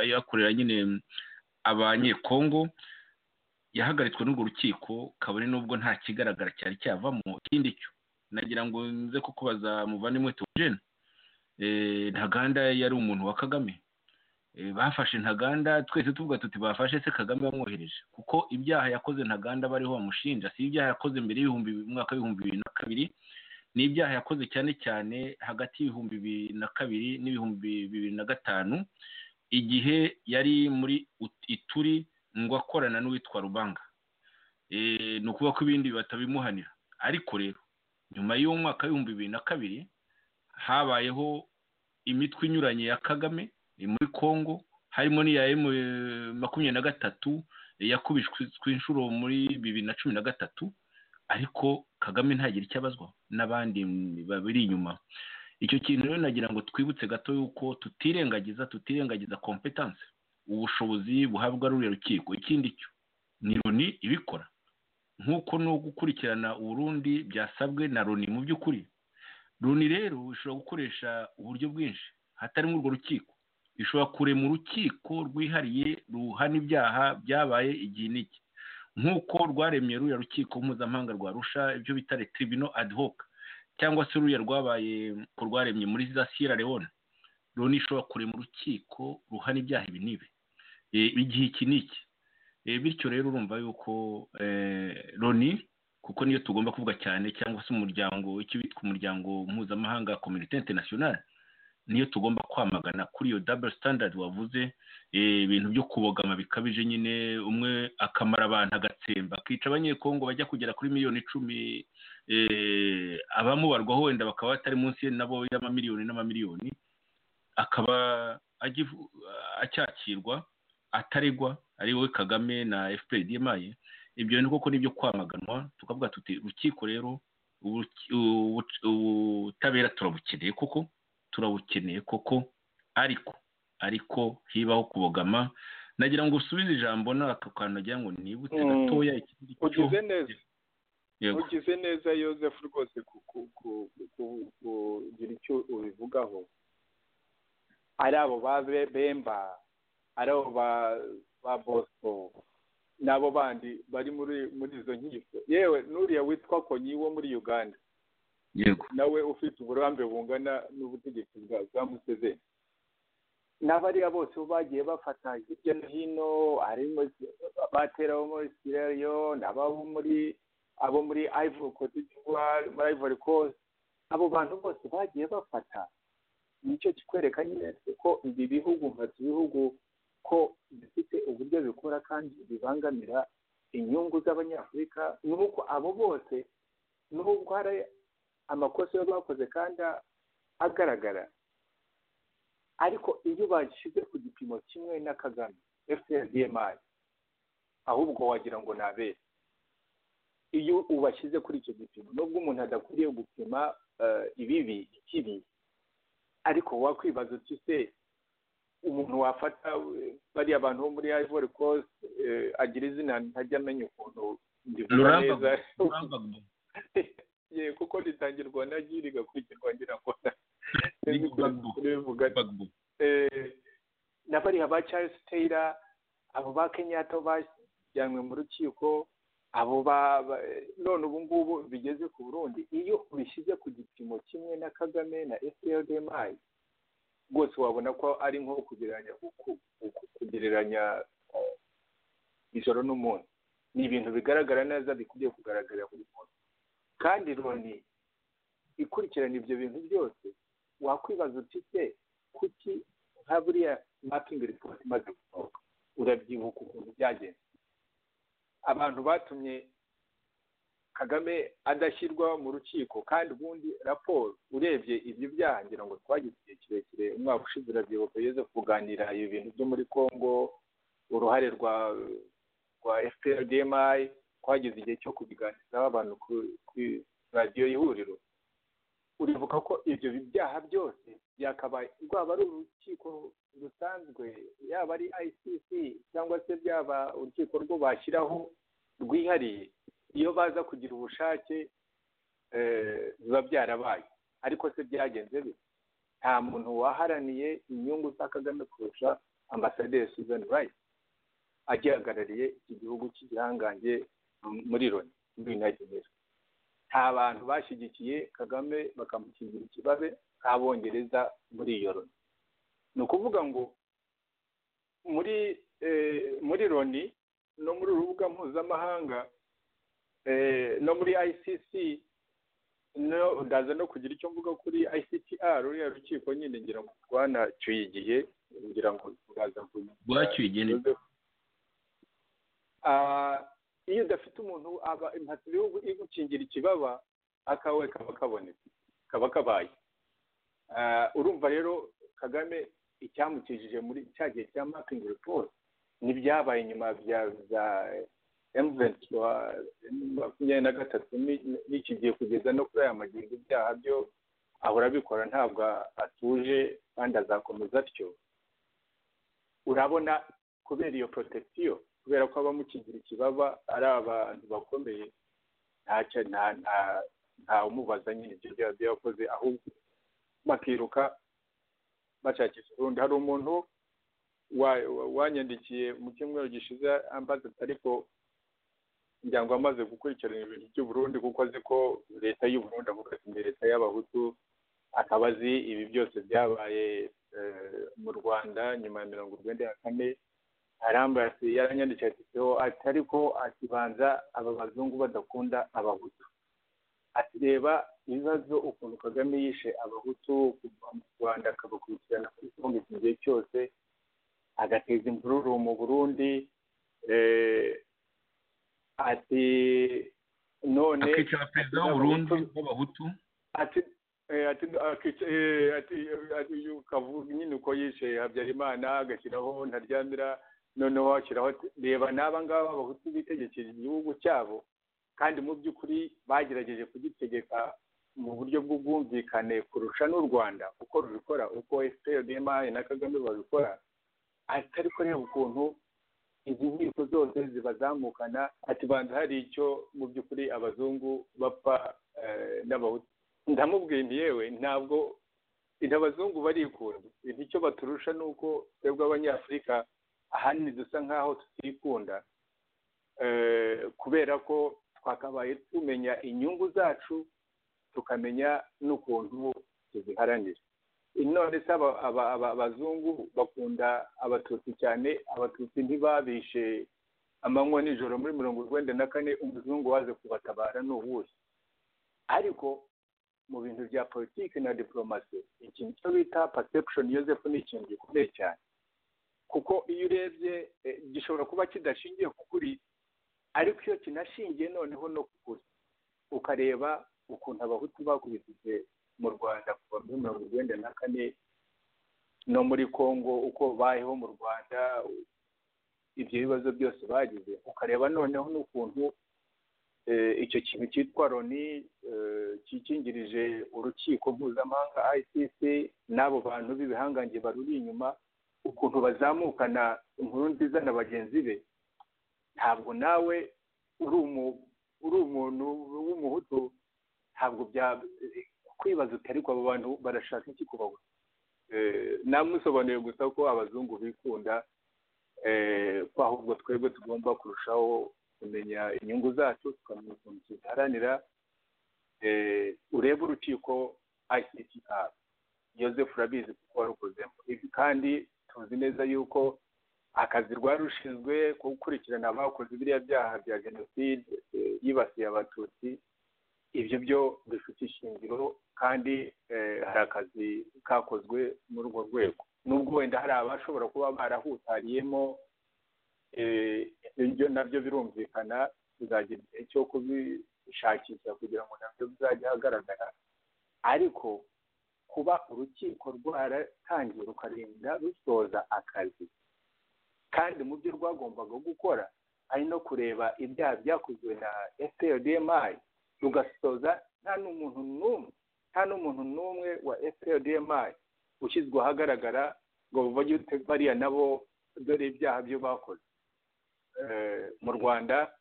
ayakorera nyine abanyekongo yahagaritswe n'urwo rukiko kabone n'ubwo nta kigaragara cyari cyavamo ikindi cyo nagira ngo nze kukubaza muvandimwe tewogene ntaganda yari umuntu wa kagame bafashe ntaganda twese tuvuga tuti bafashe se kagame bamwohereje kuko ibyaha yakoze ntaganda bariho bamushinja si ibyaha yakoze mbere y'ibihumbi mwaka w'ibihumbi bibiri na kabiri ni ibyaha yakoze cyane cyane hagati y'ibihumbi bibiri na kabiri n'ibihumbi bibiri na gatanu igihe yari muri ituri ngo akorana n'uwitwa rubanga ni ukuvuga ko ibindi batabimuhanira ariko rero nyuma y'umwaka w'ibihumbi bibiri na kabiri habayeho imitwe inyuranye ya kagame muri congo harimo n'iya makumyabiri na gatatu yakubishwe inshuro muri bibiri na cumi na gatatu ariko kagame ntagire icyo abazwa n'abandi babiri inyuma icyo kintu rero nagira ngo twibutse gato yuko tutirengagiza tutirengagiza kompetanse ubushobozi buhabwa ruriya rukiko ikindi cyo ni roni ibikora nk'uko no gukurikirana uburundi byasabwe na roni mu by'ukuri roni rero ishobora gukoresha uburyo bwinshi hatarimo urwo rukiko ishobora kurema urukiko rwihariye ruhana ibyaha byabaye igihe n'iki nk'uko rwaremye ruriya rukiko mpuzamahanga rwa rusha ibyo bita retiribino adihoka cyangwa se ruriya rwabaye rwaremye muri za siyera leone roni ishobora kurema urukiko ruhana ibyaha ibi n'ibi igihe iki n'iki bityo rero urumva yuko loni kuko niyo tugomba kuvuga cyane cyangwa se umuryango icyo bitwa umuryango mpuzamahanga kominite interinasiyonari niyo tugomba kwamagana kuri iyo daburo sitandadi wavuze ibintu byo kubogama bikabije nyine umwe akamara abantu agatsemba akica abanyekongo bajya kugera kuri miliyoni icumi abamubarwaho wenda bakaba batari munsi nabo y'amamiliyoni n'amamiliyoni akaba acyakirwa ataregwa ari we kagame na fpr dmaye ibyo ni koko nibyo kwamaganwa tukavuga tuti urukiko rero ubutabera turabukeneye koko turabukeneye koko ariko ariko hibaho kubogama nagira ngo usubize ijambo n'aka kantu nagira ngo nibutse gatoya ugize neza ugize neza yosefu rwose kugira icyo ubivugaho ari abo ba bemba ari abo ba bosco n'abo bandi bari muri muri izo nkiko yewe n'uriya witwa konyi wo muri uganda nawe ufite uburambe bungana n'ubutegetsi bwa museveni n'abariya bose bo bagiye bafata hirya no hino harimo abatera bo muri siriyo n'abo muri abo muri ivory coast muri ivory coast abo bantu bose bagiye bafata nicyo kikwereka nyine ko ibi bihugu nka bihugu ko bifite uburyo bikora kandi bibangamira inyungu z'abanyafurika ni uko abo bose n'ubwo hari amakosa yo bakoze kandi agaragara ariko iyo bashyize ku gipimo kimwe na kagame fprdmi ahubwo wagira ngo ntabere iyo ubashyize kuri icyo gipimo nubwo umuntu adakwiriye gupima ibibi ikibi ariko wakwibaza uti se umuntu wafata bariya bantu bo muri ivory coast agira izina ntajya amenya ukuntu ndivuga neza ye kuko ritangirwa na gi rigakurikirwa ngira ngo na bariya ba charles taylor abo ba kenyatta bajyanwe mu rukiko abo ba none ubu ngubu bigeze ku burundi iyo ubishyize ku gipimo kimwe na kagame na fprdmi rwose wabona ko ari nko kugereranya ijoro n'umuntu ni ibintu bigaragara neza bikwiriye kugaragarira buri muntu kandi loni ikurikirana ibyo bintu byose wakwibaza uti se kuki nka buriya mapingi ripoti imaze gusohoka urabyibuka ukuntu byagenze abantu batumye kagame adashyirwa mu rukiko kandi ubundi raporo urebye ibyo byaha ngira ngo twagize igihe kirekire umwaka ushize urabyibuka yeze kuganira ibi bintu byo muri congo uruhare rwa rwa fprdmi twagize igihe cyo kubiganirizaho abantu kuri radiyo ihuriro uribuka ko ibyo byaha byose byakabaye rwaba ari urukiko rusanzwe yaba ari icc cyangwa se byaba urukiko rwo bashyiraho rwihariye iyo baza kugira ubushake biba byarabaye ariko se byagenze bite nta muntu waharaniye inyungu za kagame kurusha ambasaderi susan rice agihagarariye iki gihugu cy'igihangange muri loni muri united nations nta bantu bashyigikiye kagame bakamukingira ikibazo nk'abongereza muri iyo loni ni ukuvuga ngo muri muri loni no muri urubuga mpuzamahanga no muri icc ndaza no kugira icyo mvuga kuri ictr ruriya rukiko nyine ngira ngo rwanacyuye igihe ngira ngo turaza rwacyuye igihe iyo udafite umuntu aba impatsi ibihugu igukingira ikibaba akawe kaba kabonetse kaba kabaye urumva rero kagame icyamukijije muri cya gihe cya mapingi report n'ibyabaye nyuma bya za emuventi makumyabiri na gatatu n'iki gihe kugeza no kuri aya magingo ibyaha byo ahora abikora ntabwo atuje kandi azakomeza atyo urabona kubera iyo porotesiyo kubera ko abamukingira ikibaba ari abantu bakomeye ntacyo nta umubaza nyine ibyo byaba byakoze ahubwo bakiruka bashakisha urundi hari umuntu wanyandikiye mu cyumweru gishize ambaza ariko ngira ngo amaze gukurikirana ibintu by'uburundi kuko azi ko leta y'uburundi avuga ati ni leta y'abahutu akaba azi ibi byose byabaye mu rwanda nyuma ya mirongo urwenda ya kane arambaye ati yaranyandikiye ati seho ati ariko akibanza aba bazungu badakunda abahutu ati reba ibibazo ukuntu kagame yishe abahutu kuva mu rwanda akabakurikirana kuri kongo iki gihe cyose agateza imvururu mu burundi ati none akicara perezida w'uburundi w'abahutu ati ati kavuga nyine uko yishe habyarimana agashyiraho ntaryamira noneho washyiraho reba n'aba ngaba abahutu bitegekera igihugu cyabo kandi mu by'ukuri bagerageje kugitegeka mu buryo bw'ubwumvikane kurusha n'u rwanda uko rubikora uko fprdmi na kagame babikora atari kureba ukuntu izi nkiko zose zibazamukana ati banza hari icyo mu by'ukuri abazungu bapfa n'abahutu ndamubwiye nti yewe ntabwo abazungu barikunda icyo baturusha ni uko twebwe abanyafurika ahanini dusa nk'aho tutikunda kubera ko twakabaye tumenya inyungu zacu tukamenya n'ukuntu tuziharanira none se abazungu bakunda abatutsi cyane abatutsi ntibabishe amanywa nijoro muri mirongo urwenda na kane umuzungu waje kubatabara ni uwuhe ariko mu bintu bya politiki na diporomasi ikintu cyo bita perception yoseph ni ikintu gikomeye cyane kuko iyo urebye gishobora kuba kidashingiye ku kuri ariko iyo kinashingiye noneho no ku kuri ukareba ukuntu abahutu bakubitije mu rwanda kuva muri mirongo irindwi na kane no muri congo uko bayeho mu rwanda ibyo bibazo byose bagize ukareba noneho n'ukuntu icyo kintu cyitwa loni cyikingirije urukiko mpuzamahanga icc n'abo bantu b'ibihangange baruri inyuma ukuntu bazamukana inkuru nziza na bagenzi be ntabwo nawe uri umuntu w'umuhutu ntabwo bya kwibaza uti ariko abo bantu barashaka iki kubaho namusobanuye gusa ko abazungu bikunda ko ahubwo twebwe tugomba kurushaho kumenya inyungu zacu tukamenya ukuntu tuziharanira urebe urukiko ictr yoseph urabizi kuko warukozemo ibi kandi tuzi neza yuko akazi rwari rushinzwe gukurikirana abakoze biriya byaha bya jenoside yibasiye abatutsi ibyo byo bifite ishingiro kandi hari akazi kakozwe muri urwo rwego nubwo wenda hari abashobora kuba barahutariyemo ibyo nabyo birumvikana tuzagira igihe cyo ishakisha kugira ngo nabyo bizajye ahagaragara ariko kuba urukiko rwaratangiye rukarinda rusoza akazi kandi mu byo rwagombaga gukora ari no kureba ibyaha byakozwe na FPRDMI rugasoza nta n'umuntu n'umwe nta n'umuntu n'umwe wa FPRDMI ushyizwe ahagaragara ngo bavage bariya nabo dore ibyaha byo bakoze Eh, mu rwanda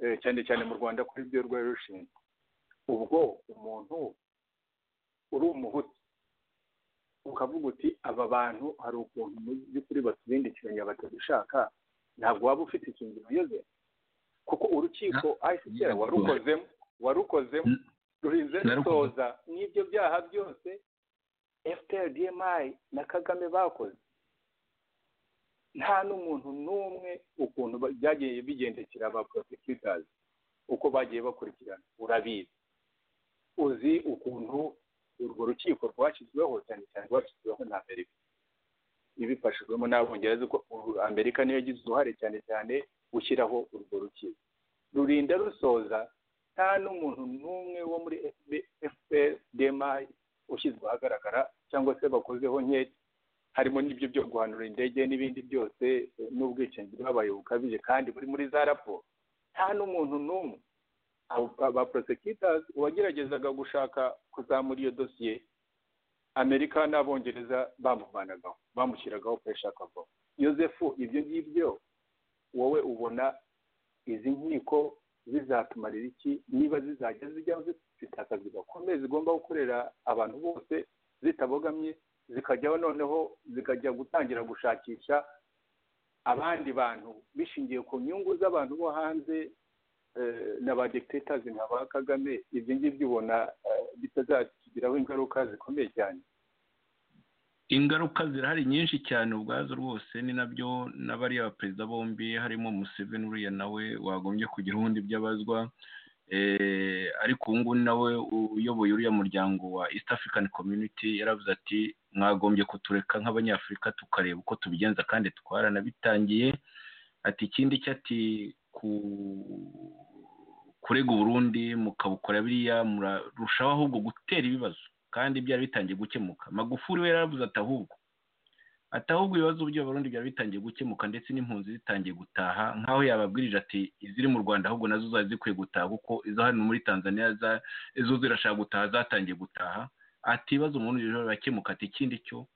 eh, cyane cyane mu rwanda kuri byo rwari rushinzwe ubwo umuntu uri umuhutu ukavuga uti aba bantu hari ukuntu mu by'ukuri batubindikiranya batabishaka ntabwo waba ufite ikingiro uyoze kuko urukiko ICCR warukozemo warukozemo rurinze Narukoze. rusoza n'ibyo byaha byose FPR DMI na Kagame bakoze nta n'umuntu n'umwe ukuntu ba- byagiye bigendekera aba prosecutors uko bagiye bakurikirana urabizi uzi ukuntu urwo rukiko rwashyizweho cyane cyane rwashyizweho na Amerika ibifashijwemo n'abongereza uko u- Amerika niyo yagize uruhare cyane cyane gushyiraho urwo rukiko rurinda rusoza nta n'umuntu n'umwe wo muri FPDMI ushyizwe ahagaragara cyangwa se bakozeho nkeke harimo n'ibyo byo guhanura indege n'ibindi byose eh, n'ubwicanyi bwabaye bukabije kandi buri muri za raporo nta n'umuntu n'umwe Abo- aba prosecutors uwageragezaga gushaka kuzamura iyo dosiye amerika n'abongereza bamuvanagaho bamushyiragaho pressure akavaho yosefu ibyo ngibyo wowe ubona izi nkiko zizatumarira iki niba zizajya zijya zifite akazi gakomeye zigomba gukorera abantu bose zitabogamye zikajyaho noneho zikajya gutangira gushakisha abandi bantu bishingiye ku nyungu z'abantu bo hanze eh, na ba dictators nka ba kagame ibyo ngibyo ubona eh, bitazatugiraho ingaruka zikomeye cyane ingaruka zirahari nyinshi cyane ubwazo rwose ni nabyo n'abariya baperezida bombi harimo Museveni uriya nawe wagombye kugira ubundi ibyo abazwa Eh, ariko ubu ngubu nawe uyoboye uriya muryango wa East African Community yaravuze ati mwagombye kutureka nk'abanyafurika tukareba uko tubigenza kandi twaranabitangiye ati ikindi cyo ati ku kurega Burundi mukabukora biriya murarushaho ahubwo gutera ibibazo kandi byari bitangiye gukemuka magufuri we yaravuze ati ahubwo ati ahubwo ibibazo by'abarundi byari bitangiye gukemuka ndetse n'impunzi zitangiye gutaha nk'aho yababwirije ati iziri mu rwanda ahubwo nazo zari zikwiye gutaha kuko izo hano muri tanzania za- izo zirashaka gutaha zatangiye gutaha ati ibibazo mu burundi rero birakemuka ati ikindi cyo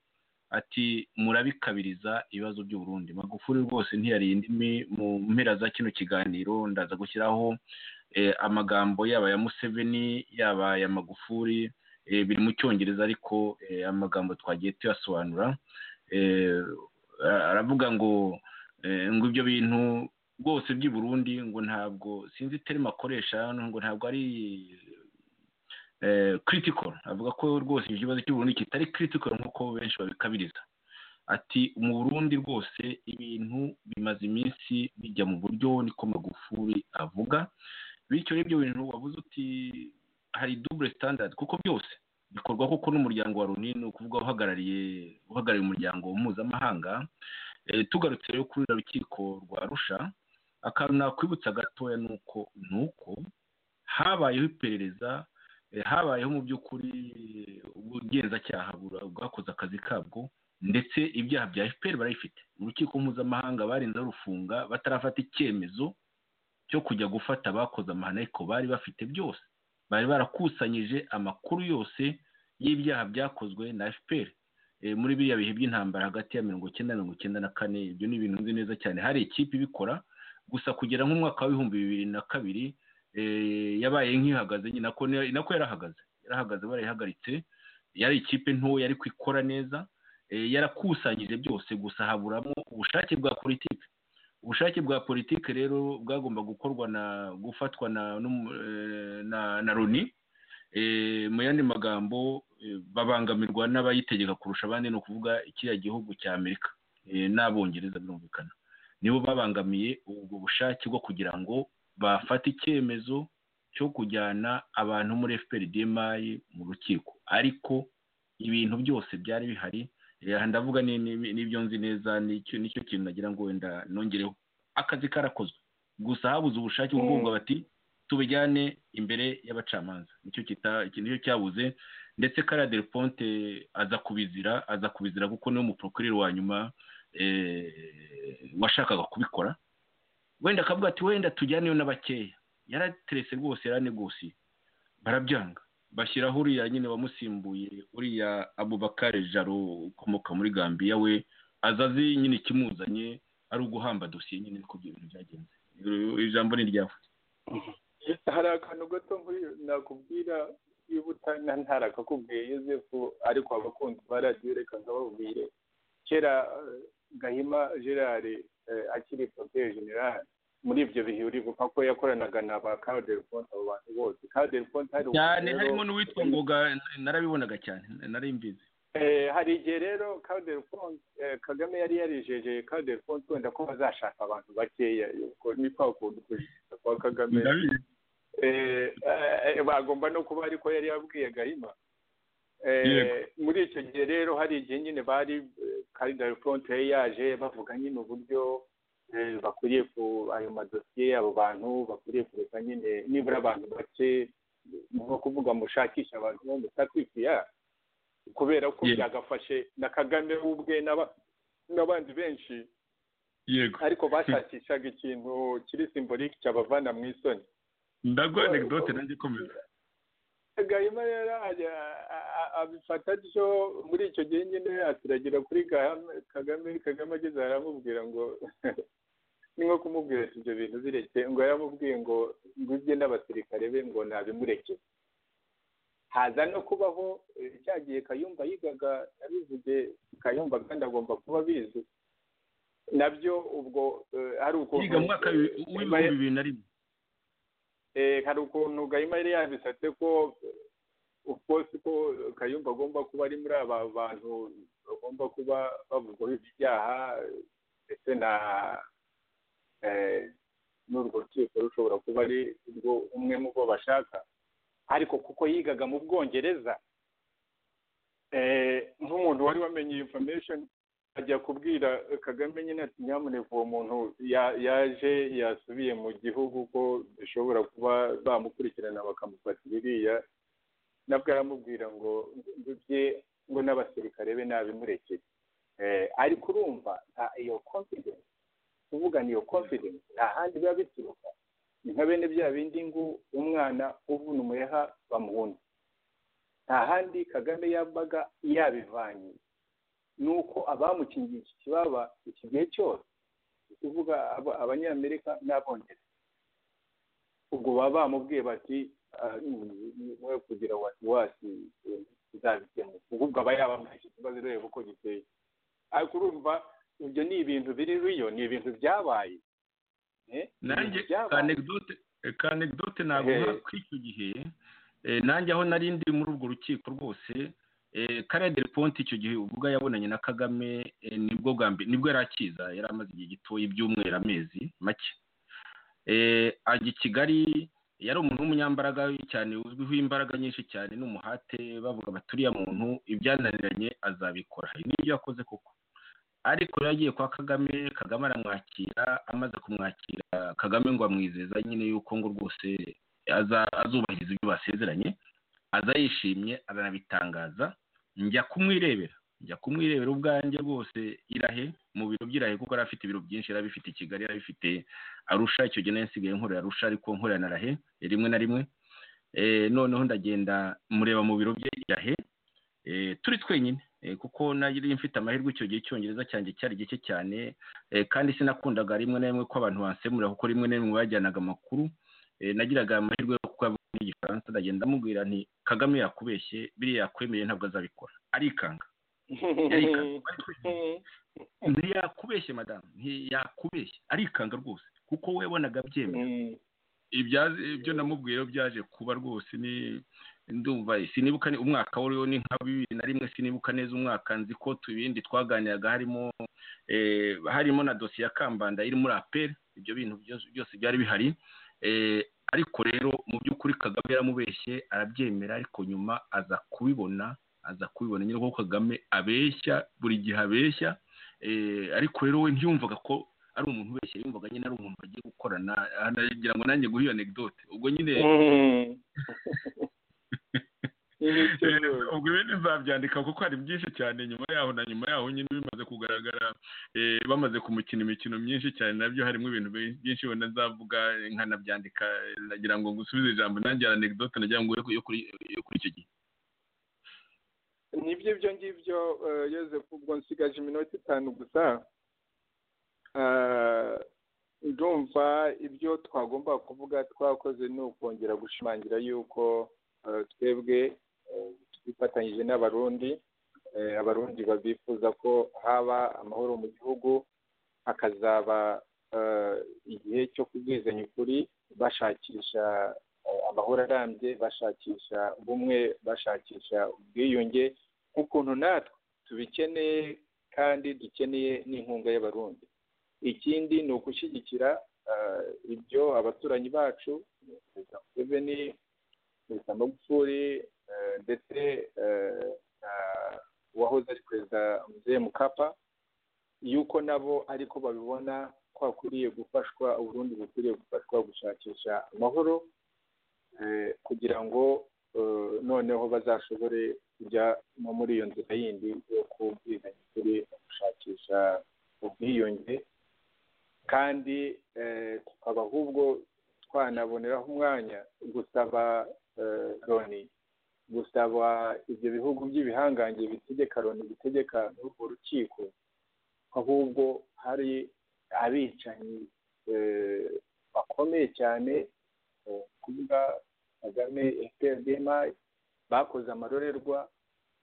ati murabikabiriza ibibazo by'u Burundi magufuri rwose ntiyariye indimi mu mpera za kino kiganiro ndaza gushyiraho eh, amagambo yaba ya museveni yaba ya magufuri eh, biri mu cyongereza ariko eh, amagambo twagiye tuyasobanura Eh, ara- aravuga ngo eh, ngo ibyo bintu rwose by'i Burundi ngo ntabwo sinzi terima akoresha hano ngo ntabwo ari eh, critical avuga ko rwose ikibazo cy'u Burundi kitari critical nk'uko benshi babikabiriza ati mu Burundi rwose ibintu bimaze iminsi bijya mu buryo niko Magufuli avuga bityo rero ibyo bintu wabuze uti hari double standard kuko byose bikorwa koko n'umuryango wa Loni ni ukuvuga uhagarariye uhagarariye umuryango mpuzamahanga Eh, tugarutse rero kuri ruriya rukiko rwa Arusha akantu nakwibutsa gatoya ni uko ni uko habayeho iperereza eh, habayeho mu by'ukuri ubugenzacyaha bura- bwakoze akazi kabwo ndetse ibyaha bya FPR barabifite urukiko mpuzamahanga barinze rufunga batarafata icyemezo cyo kujya gufata abakoze amahano ariko bari bafite byose bari barakusanyije amakuru yose y'ibyaha byakozwe na FPR Eh, muri biriya bihe by'intambara hagati ya mirongo icyenda na mirongo icyenda na kane ibyo ni ibintu nzi neza cyane hari ikipe ibikora gusa kugera nk'umwaka w'ibihumbi bibiri na kabiri eh, yabaye nk'ihagaze nyine nako ni- nako yarahagaze yarahagaze barayihagaritse yari ikipe ntoya ariko ikora neza eh, yarakusanyije byose gusa haburamo ubushake bwa politiki ubushake bwa politiki rero bwagomba gukorwa na gufatwa na n'umu- eh, na, na loni Eh, mu yandi magambo eh, babangamirwa n'abayitegeka kurusha abandi ni ukuvuga kiriya gihugu cya amerika eh, n'abongereza birumvikana nibo babangamiye ubwo bushake bwo kugira ngo bafate icyemezo cyo kujyana abantu muri fpr dmi mu rukiko ariko ibintu byose byari bihari Eh, aha ndavuga ni- ni- n'ibyo nzi neza nicyo nicyo kintu nagira ngo wenda nongereho akazi karakozwe gusa habuze ubushake bwo kuvuga bati tubijyane imbere y'abacamanza nicyo kita nicyo cyabuze ndetse kariya deriponte aza kubizira aza kubizira kuko niwe muprokureri wa nyuma washakaga kubikora wenda akavuga ati wenda tujyaneyo na bakeya yaraterese rwose yaranegosiye barabyanga bashyiraho uriya nyine wamusimbuye uriya abubakari jaro ukomoka muri gambiya we aza azi nyine ikimuzanye ari uguhamba dosiye nyine niko ibyo bintu byagenze ijambo ni iryawe hari akantu gato nk'uyu nakubwira wibuta na ntarakakubwiye yosefu ariko abakunzi ba radiyo reka nkababwire kera gahima gerard akiri poroteye generali muri ibyo bihe uribuka ko yakoranaga na ba kaderi fonte abo bantu bose kaderi fonte cyane harimo n'uwitwa ngoga narabibonaga cyane nari mbizi hari igihe rero kaderi fonte kagame yari yarijeje kaderi fonte wenda ko bazashaka abantu bakeya ni kwa kuntu kujijuka kwa kagame bagomba no kuba ariko yari yabwiye gahima muri icyo gihe rero hari igihe nyine bari kaderi fonte yari yaje bavuga nyine uburyo bakwiriye ku ayo madosiye abo bantu bakwiriye kureka nyine nibura abantu bake nko kuvuga mushakisha abantu bo mutakwikiya kubera ko byagafashe na kagame ubwe n'abandi benshi yego ariko bashakishaga ikintu kiri simbolike cyabavana mu isoni ndaguha anegdote nanjye ikomeza gahima rero abifata atyo muri icyo gihe nyine atiragira kuri kagame kagame ageze aramubwira ngo ni nko kumubwira ati ibyo bintu bireke ngo yaramubwiye ngo ngujye n'abasirikare be ngo ntabimureke haza no kubaho cya gihe kayumba yigaga yabivuge kayumba kandi agomba kuba abizi nabyo ubwo ari ukuntu yiga mu mwaka w'ibihumbi bibiri na rimwe hari ukuntu gahima yari yabisatse ko ukosi ko kayumba agomba kuba ari muri aba bantu bagomba kuba bavugwaho ibyaha ndetse na n'urwo rukiko rushobora kuba ari rwo umwe mu bo bashaka ariko kuko yigaga mu bwongereza nk'umuntu wari wamenye iyo information ajya kubwira kagame nyine ati nyamuneka uwo muntu yaje yasubiye mu gihugu ko bishobora kuba bamukurikirana bakamufata iriya nabwo aramubwira ngo ndubye ngo n'abasirikare be nabimurekere ariko urumva iyo confidence kuvugana iyo confidence nta handi biba bituruka ni nka bene bya bindi ngo umwana uvuna umuheha bamuhunda nta handi kagame yabaga yabivanye ni uko abamukingiye iki kibaba iki gihe cyose kuvuga abanyamerika n'abongereza ubwo baba bamubwiye bati mwe kugira wasiwasi uzabikemura ubwo aba yabamuhaye ikibazo ureba uko giteye ariko urumva ibyo ni ibintu biri riyo ni ibintu byabaye nanjye kanegdote ntabwo ko icyo gihe nanjye aho nari ndi muri urwo rukiko rwose kariya deriponti icyo gihe ubwo yabonanye na kagame nibwo nibwo yari akiza yari amaze igihe gitoya ibyumweru amezi make ajya i kigali yari umuntu w'umunyambaraga cyane uzwiho imbaraga nyinshi cyane n'umuhate bavuga bati uriya muntu ibyananiranye azabikora hari n'ibyo yakoze koko ariko yari agiye kwa kagame kagame aramwakira amaze kumwakira kagame ngo amwizeza nyine yuko ngo rwose azubahiriza ibyo basezeranye aza yishimye aranabitangaza njya kumwirebera njya kumwirebera ubwanjye rwose irahe mu biro by'irahe kuko yari afite ibiro byinshi yari abifite i kigali yari abifite arusha icyo gihe nsigaye nkorera arusha ariko nkorera na rahe rimwe na rimwe noneho ndagenda mureba mu biro bye irahe turi twenyine kuko nari mfite amahirwe icyo gihe icyongereza cyanjye cyari gike cyane kandi sinakundaga rimwe na rimwe ko abantu bansemurira kuko rimwe na rimwe bajyanaga amakuru nagiraga amahirwe yo kuba igifaransa ndagenda amubwira nti kagame yakubeshye biriya yakwemeye ntabwo azabikora arikanga ntiyakubeshye madamu ntiyakubeshye arikanga rwose kuko we yabonaga abyemeye ibyo namubwiye byaje kuba rwose ni ndumva sinibuka umwaka wariwo ni nka bibiri na rimwe sinibuka neza umwaka nzi ko tubindi twaganiraga harimo harimo na dosiye ya kambanda iri muri aperi ibyo bintu byose byari bihari ariko rero mu by'ukuri kagame yaramubeshye arabyemera ariko nyuma aza kubibona aza kubibona nyine kuko kagame abeshya buri gihe abeshya ariko rero we ntiyumvaga ko ari umuntu ubeshya yumvaga nyine ari umuntu bagiye gukorana anagira ngo nanjye guha iyo anegdote ubwo nyine ubwo ibindi nzabyandika kuko hari byinshi cyane nyuma yaho na nyuma yaho nyine bimaze kugaragara eh, bamaze kumukina imikino myinshi cyane nabyo harimo ibintu bi- byinshi wenda nzavuga eh, nkanabyandika eh, nagira ngo ngusubize ijambo nanjye hari anegdote nagira ngo yo kuri yo kuri icyo gihe nibyo ibyo ngibyo eh, Yozefu ubwo nsigaje iminota itanu gusa Eh, ndumva ibyo twagomba kuvuga twakoze ni ukongera gushimangira yuko eh, twebwe eh, twifatanyije n'abarundi eh, abarundi babifuza ko haba amahoro mu gihugu hakazaba eh, igihe cyo kubwizanya ukuri bashakisha eh, amahoro arambye bashakisha ubumwe bashakisha ubwiyunge nk'ukuntu natwe tubikeneye kandi dukeneye n'inkunga y'abarundi ikindi ni ugushyigikira eh, ibyo abaturanyi bacu perezida museveni perezida magufuli eh, ndetse eh, na uwahoze ari perezida muzeye mukapa yuko nabo ariko babibona ko hakwiriye gufashwa uburundi bukwiriye gufashwa gushakisha amahoro eh, kugira ngo eh, noneho bazashobore kujya no muri iyo nzira yindi yo kubwizanya ukuri no gushakisha ubwiyunge kandi eh, tukaba ahubwo twanaboneraho umwanya gusaba eh, loni gusaba ibyo bihugu by'ibihangange bitegeka loni bitegeka n'urwo rukiko ahubwo hari abicanyi eh, bakomeye cyane eh, kuvuga kagame fprdmi bakoze amarorerwa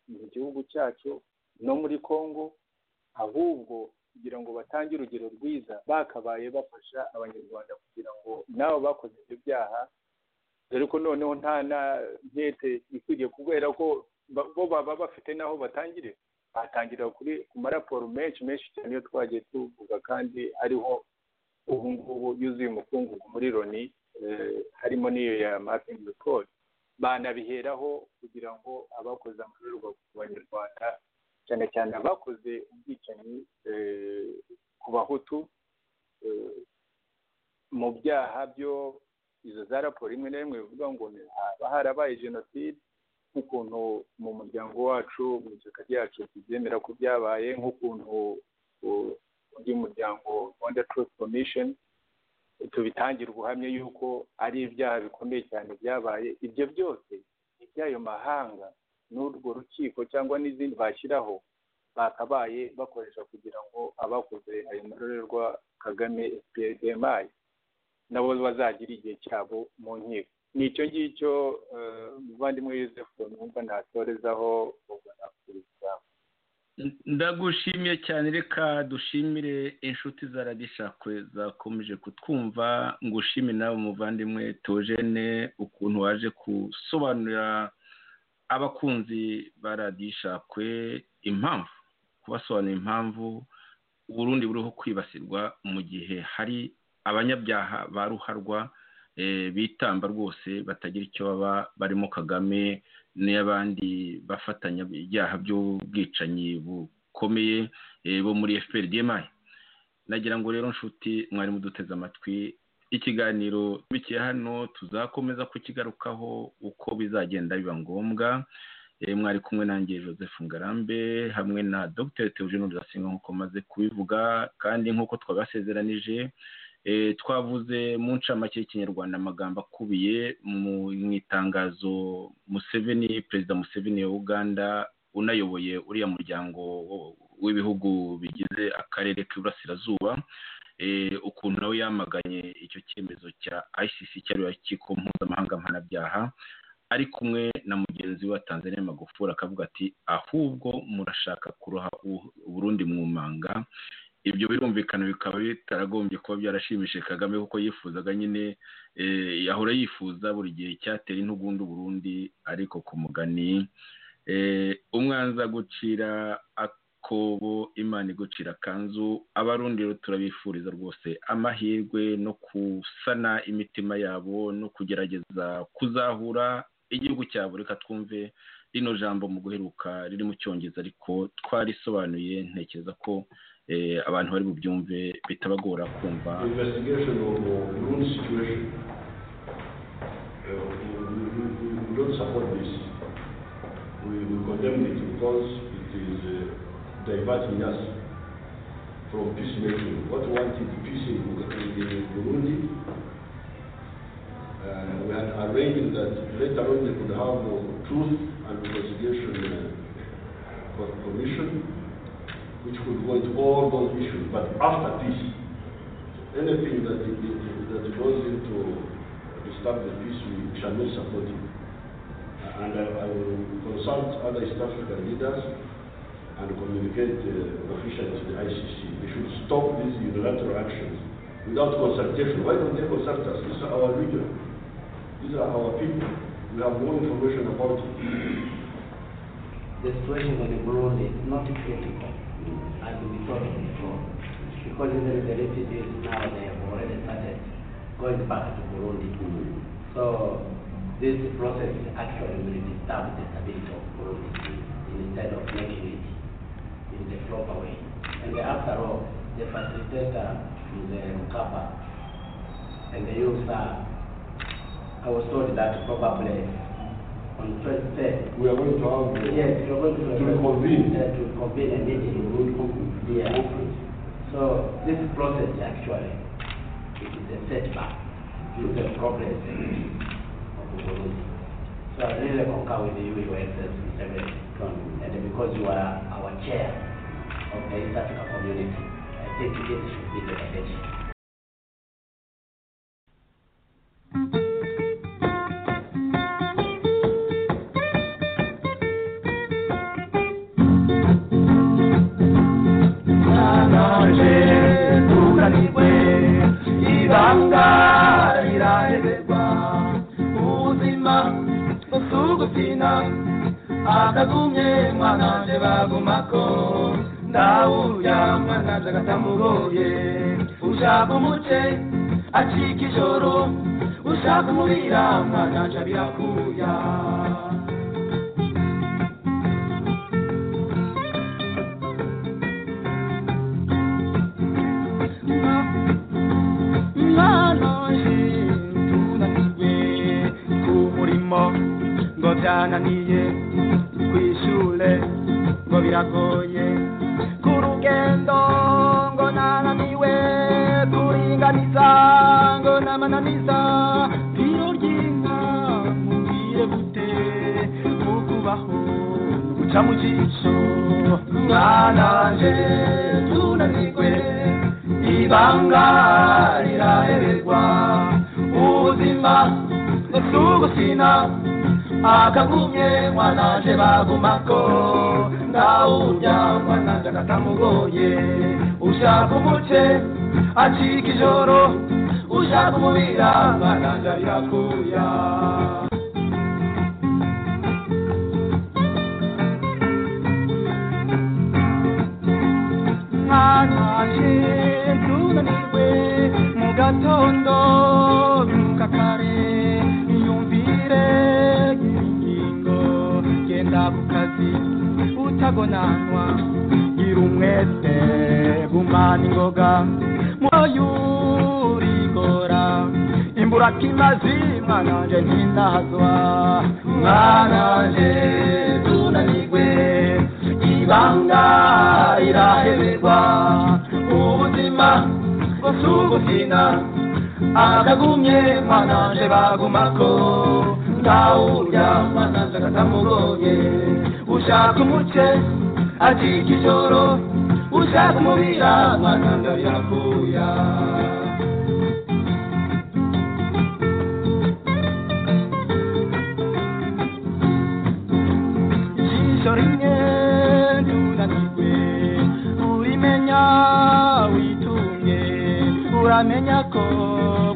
mu gihugu cyacu no muri congo ahubwo kugira ngo batange urugero rwiza bakabaye bafasha abanyarwanda kugira ngo nabo bakoze ibyo byaha dore ko noneho nta na ntete ikwiriye kubera ko ba- bo baba bafite n'aho batangirira batangirira kuri ku maraporo menshi menshi cyane iyo twagiye tuvuga kandi ariho ubu ngubu yuzuye umukungugu muri loni eh, harimo n'iyo ya mapping report banabiheraho kugira ngo abakoze amarorerwa ku banyarwanda cyane cyane abakoze ubwicanyi eh, ku bahutu eh, mu byaha byo izo za raporo imwe na rimwe bivuga ngo ni haba harabaye jenoside nk'ukuntu mu muryango wacu mu ishyaka ryacu tubyemera ko byabaye nk'ukuntu uh, by'umuryango Rwanda Truth Commission tubitangira ubuhamya yuko ari ibyaha bikomeye cyane byabaye ibyo byose iby'ayo mahanga n'urwo rukiko cyangwa n'izindi bashyiraho bakabaye bakoresha kugira ngo abakoze ayo marorerwa Kagame FPRDMI nabo bazagira igihe cyabo mu nkiko ni icyo ngicyo eh, muvandimwe yosefu numva natorezaho ubwo nakuriza ndagushimiye cyane reka dushimire inshuti za radishakwe zakomeje kutwumva ngushime nawe muvandimwe tojene ukuntu waje gusobanurira abakunzi ba radishakwe impamvu kubasobanurira impamvu uburundi buriho kwibasirwa mu gihe hari abanyabyaha ba ruharwa eh, bitamba rwose batagira icyo baba barimo kagame n'abandi bafatanya ibyaha by'ubwicanyi bukomeye eh, bo muri FPRDMI nagira ngo rero nshuti mwari muduteze amatwi ikiganiro bikiye hano tuzakomeza kukigarukaho uko bizagenda biba ngombwa Eh, mwari kumwe nanjye joseph ngarambe hamwe na dr teogene rurasinga nk'uko maze kubivuga kandi nk'uko twabasezeranije eh, twavuze mu ncamake y'ikinyarwanda amagambo akubiye mu- mu itangazo museveni perezida museveni wa uganda unayoboye uriya muryango wo- w'ibihugu bigize akarere k'iburasirazuba eh, ukuntu nawe yamaganye icyo cyemezo cya icc cyariwe urukiko mpuzamahanga mpanabyaha ari kumwe na mugenzi we wa tanzania magufuri akavuga ati ahubwo murashaka kuroha u- uburundi mu manga ibyo birumvikana bikaba bitaragombye kuba byarashimishije kagame kuko yifuzaga nyine eh, yahora yifuza buri gihe icyatera intugunda uburundi ariko ku mugani eh, umwanza gucira akobo imana igucira akanzu abarundi rero turabifuriza rwose amahirwe no gusana imitima yabo no kugerageza kuzahura igihugu cyabo reka twumve rino jambo mu guheruka riri mu cyongereza ariko twarisobanuye ntekereza ko eh, abantu bari bubyumve bitabagora kumva The investigation of the loan situation, uh, we, we, we, we- we don't support this. We, we condemn it because it is uh, diverting us from peacemaking. What we want is peace in Bur- in in Burundi. Uh, we had arranged that later on we could have a truth and reconciliation uh, co- commission, which would go into all those issues, but after peace anything that, it- it- that goes into disturb the peace, we shall not support it. And I, I will consult other East African leaders and communicate uh, officially to the ICC. We should stop these unilateral actions without consultation. Why don't they consult us? These are our region. These are our people. We have no information about it. the situation in Burundi is not critical, as we thought before. Because even the refugees now, they have already started going back to Burundi. So this process actually will disturb the stability of Burundi instead of making it in the proper way. And after all, the facilitator is the Mukapa, and the youth are, I was told that probably on 23rd, We are going to have the Yes, you're going to. To reconvene. Yeah, to convene a meeting. Yeah. So this process actually, it is a setback to the progress of Burundi. So I really concur with you, your excellency, Mr. President. And because you are our chair of the East Africa community, I think this should be the election. ibanga rirahebwa ubuzima busugufina akagumye mwananje bagumako ndawurya mwananje agatamugoye ushaka umuce acika ijoro ushaka umurira mwananje abirakuya mwana wanje tunanirwe ku murimo ngo byananiye ku ishure ngo biragoye ku rugendo ngo nananiwe kuringaniza ngo namananiza biro ry'inka mubwire gute kukubaho guca mu jisho mwananje tunanirwe ibanga riraheberwa ubuzima ntitugusina akagumye mwananje bagumako ndawurya mwananje agatamugoye ushaka umuce acika ijoro ushaka umubira mwananje arirakuya mwananje tunanirwe mu gatondo bimuka kare yumvire ingingo genda ku kazi utagonanwa gira umwete gumana ingoga mwoyurigora imburakimazi mwananje ntindahazwa mwananje tunanirwe ibanga riraheberwa ubuzima busugusina akagumye mwananje bagumako ndawurya mwananje agatamugoye ushaka umuce acika ijoro ushaka umubira mwananje birakuya ijisho rimwe tunanirwe urimenya witumye uramenya ko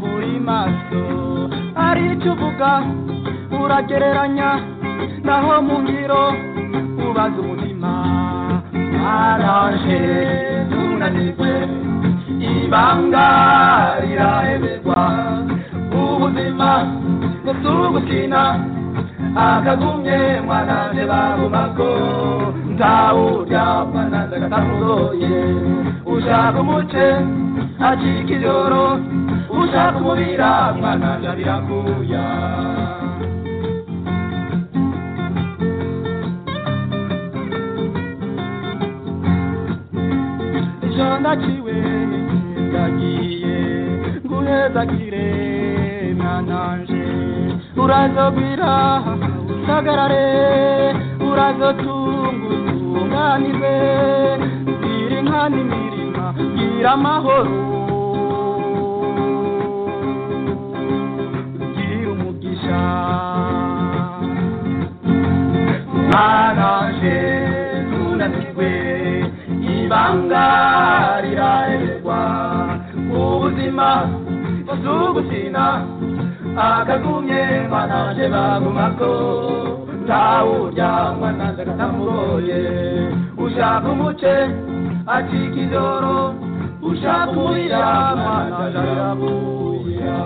buri maso ari icyo uvuga uragereranya naho mu ngiro ubaza umutima aranje tunanirwe ibanga riraheberwa ubuzima ntitugukina akagumye mwanane bagumako ntawurya mwananze katamugoye ushaka umuce acika iryoro ushaka umubira mwananze abirakuya ejo ndaciwe ndagiye guhezagire mwananje urazogwira usagarare urazotungutunganirwe gira inka n'imirima gira amahoro gira umugisha mwananje tunanirwe ibanga rirarerwa ubuzima buzugusina akagumye mwananje bagumako ntawurya mwananje katamugoye ushaka umuce acika ijoro ushaka umurira mwananje arabuya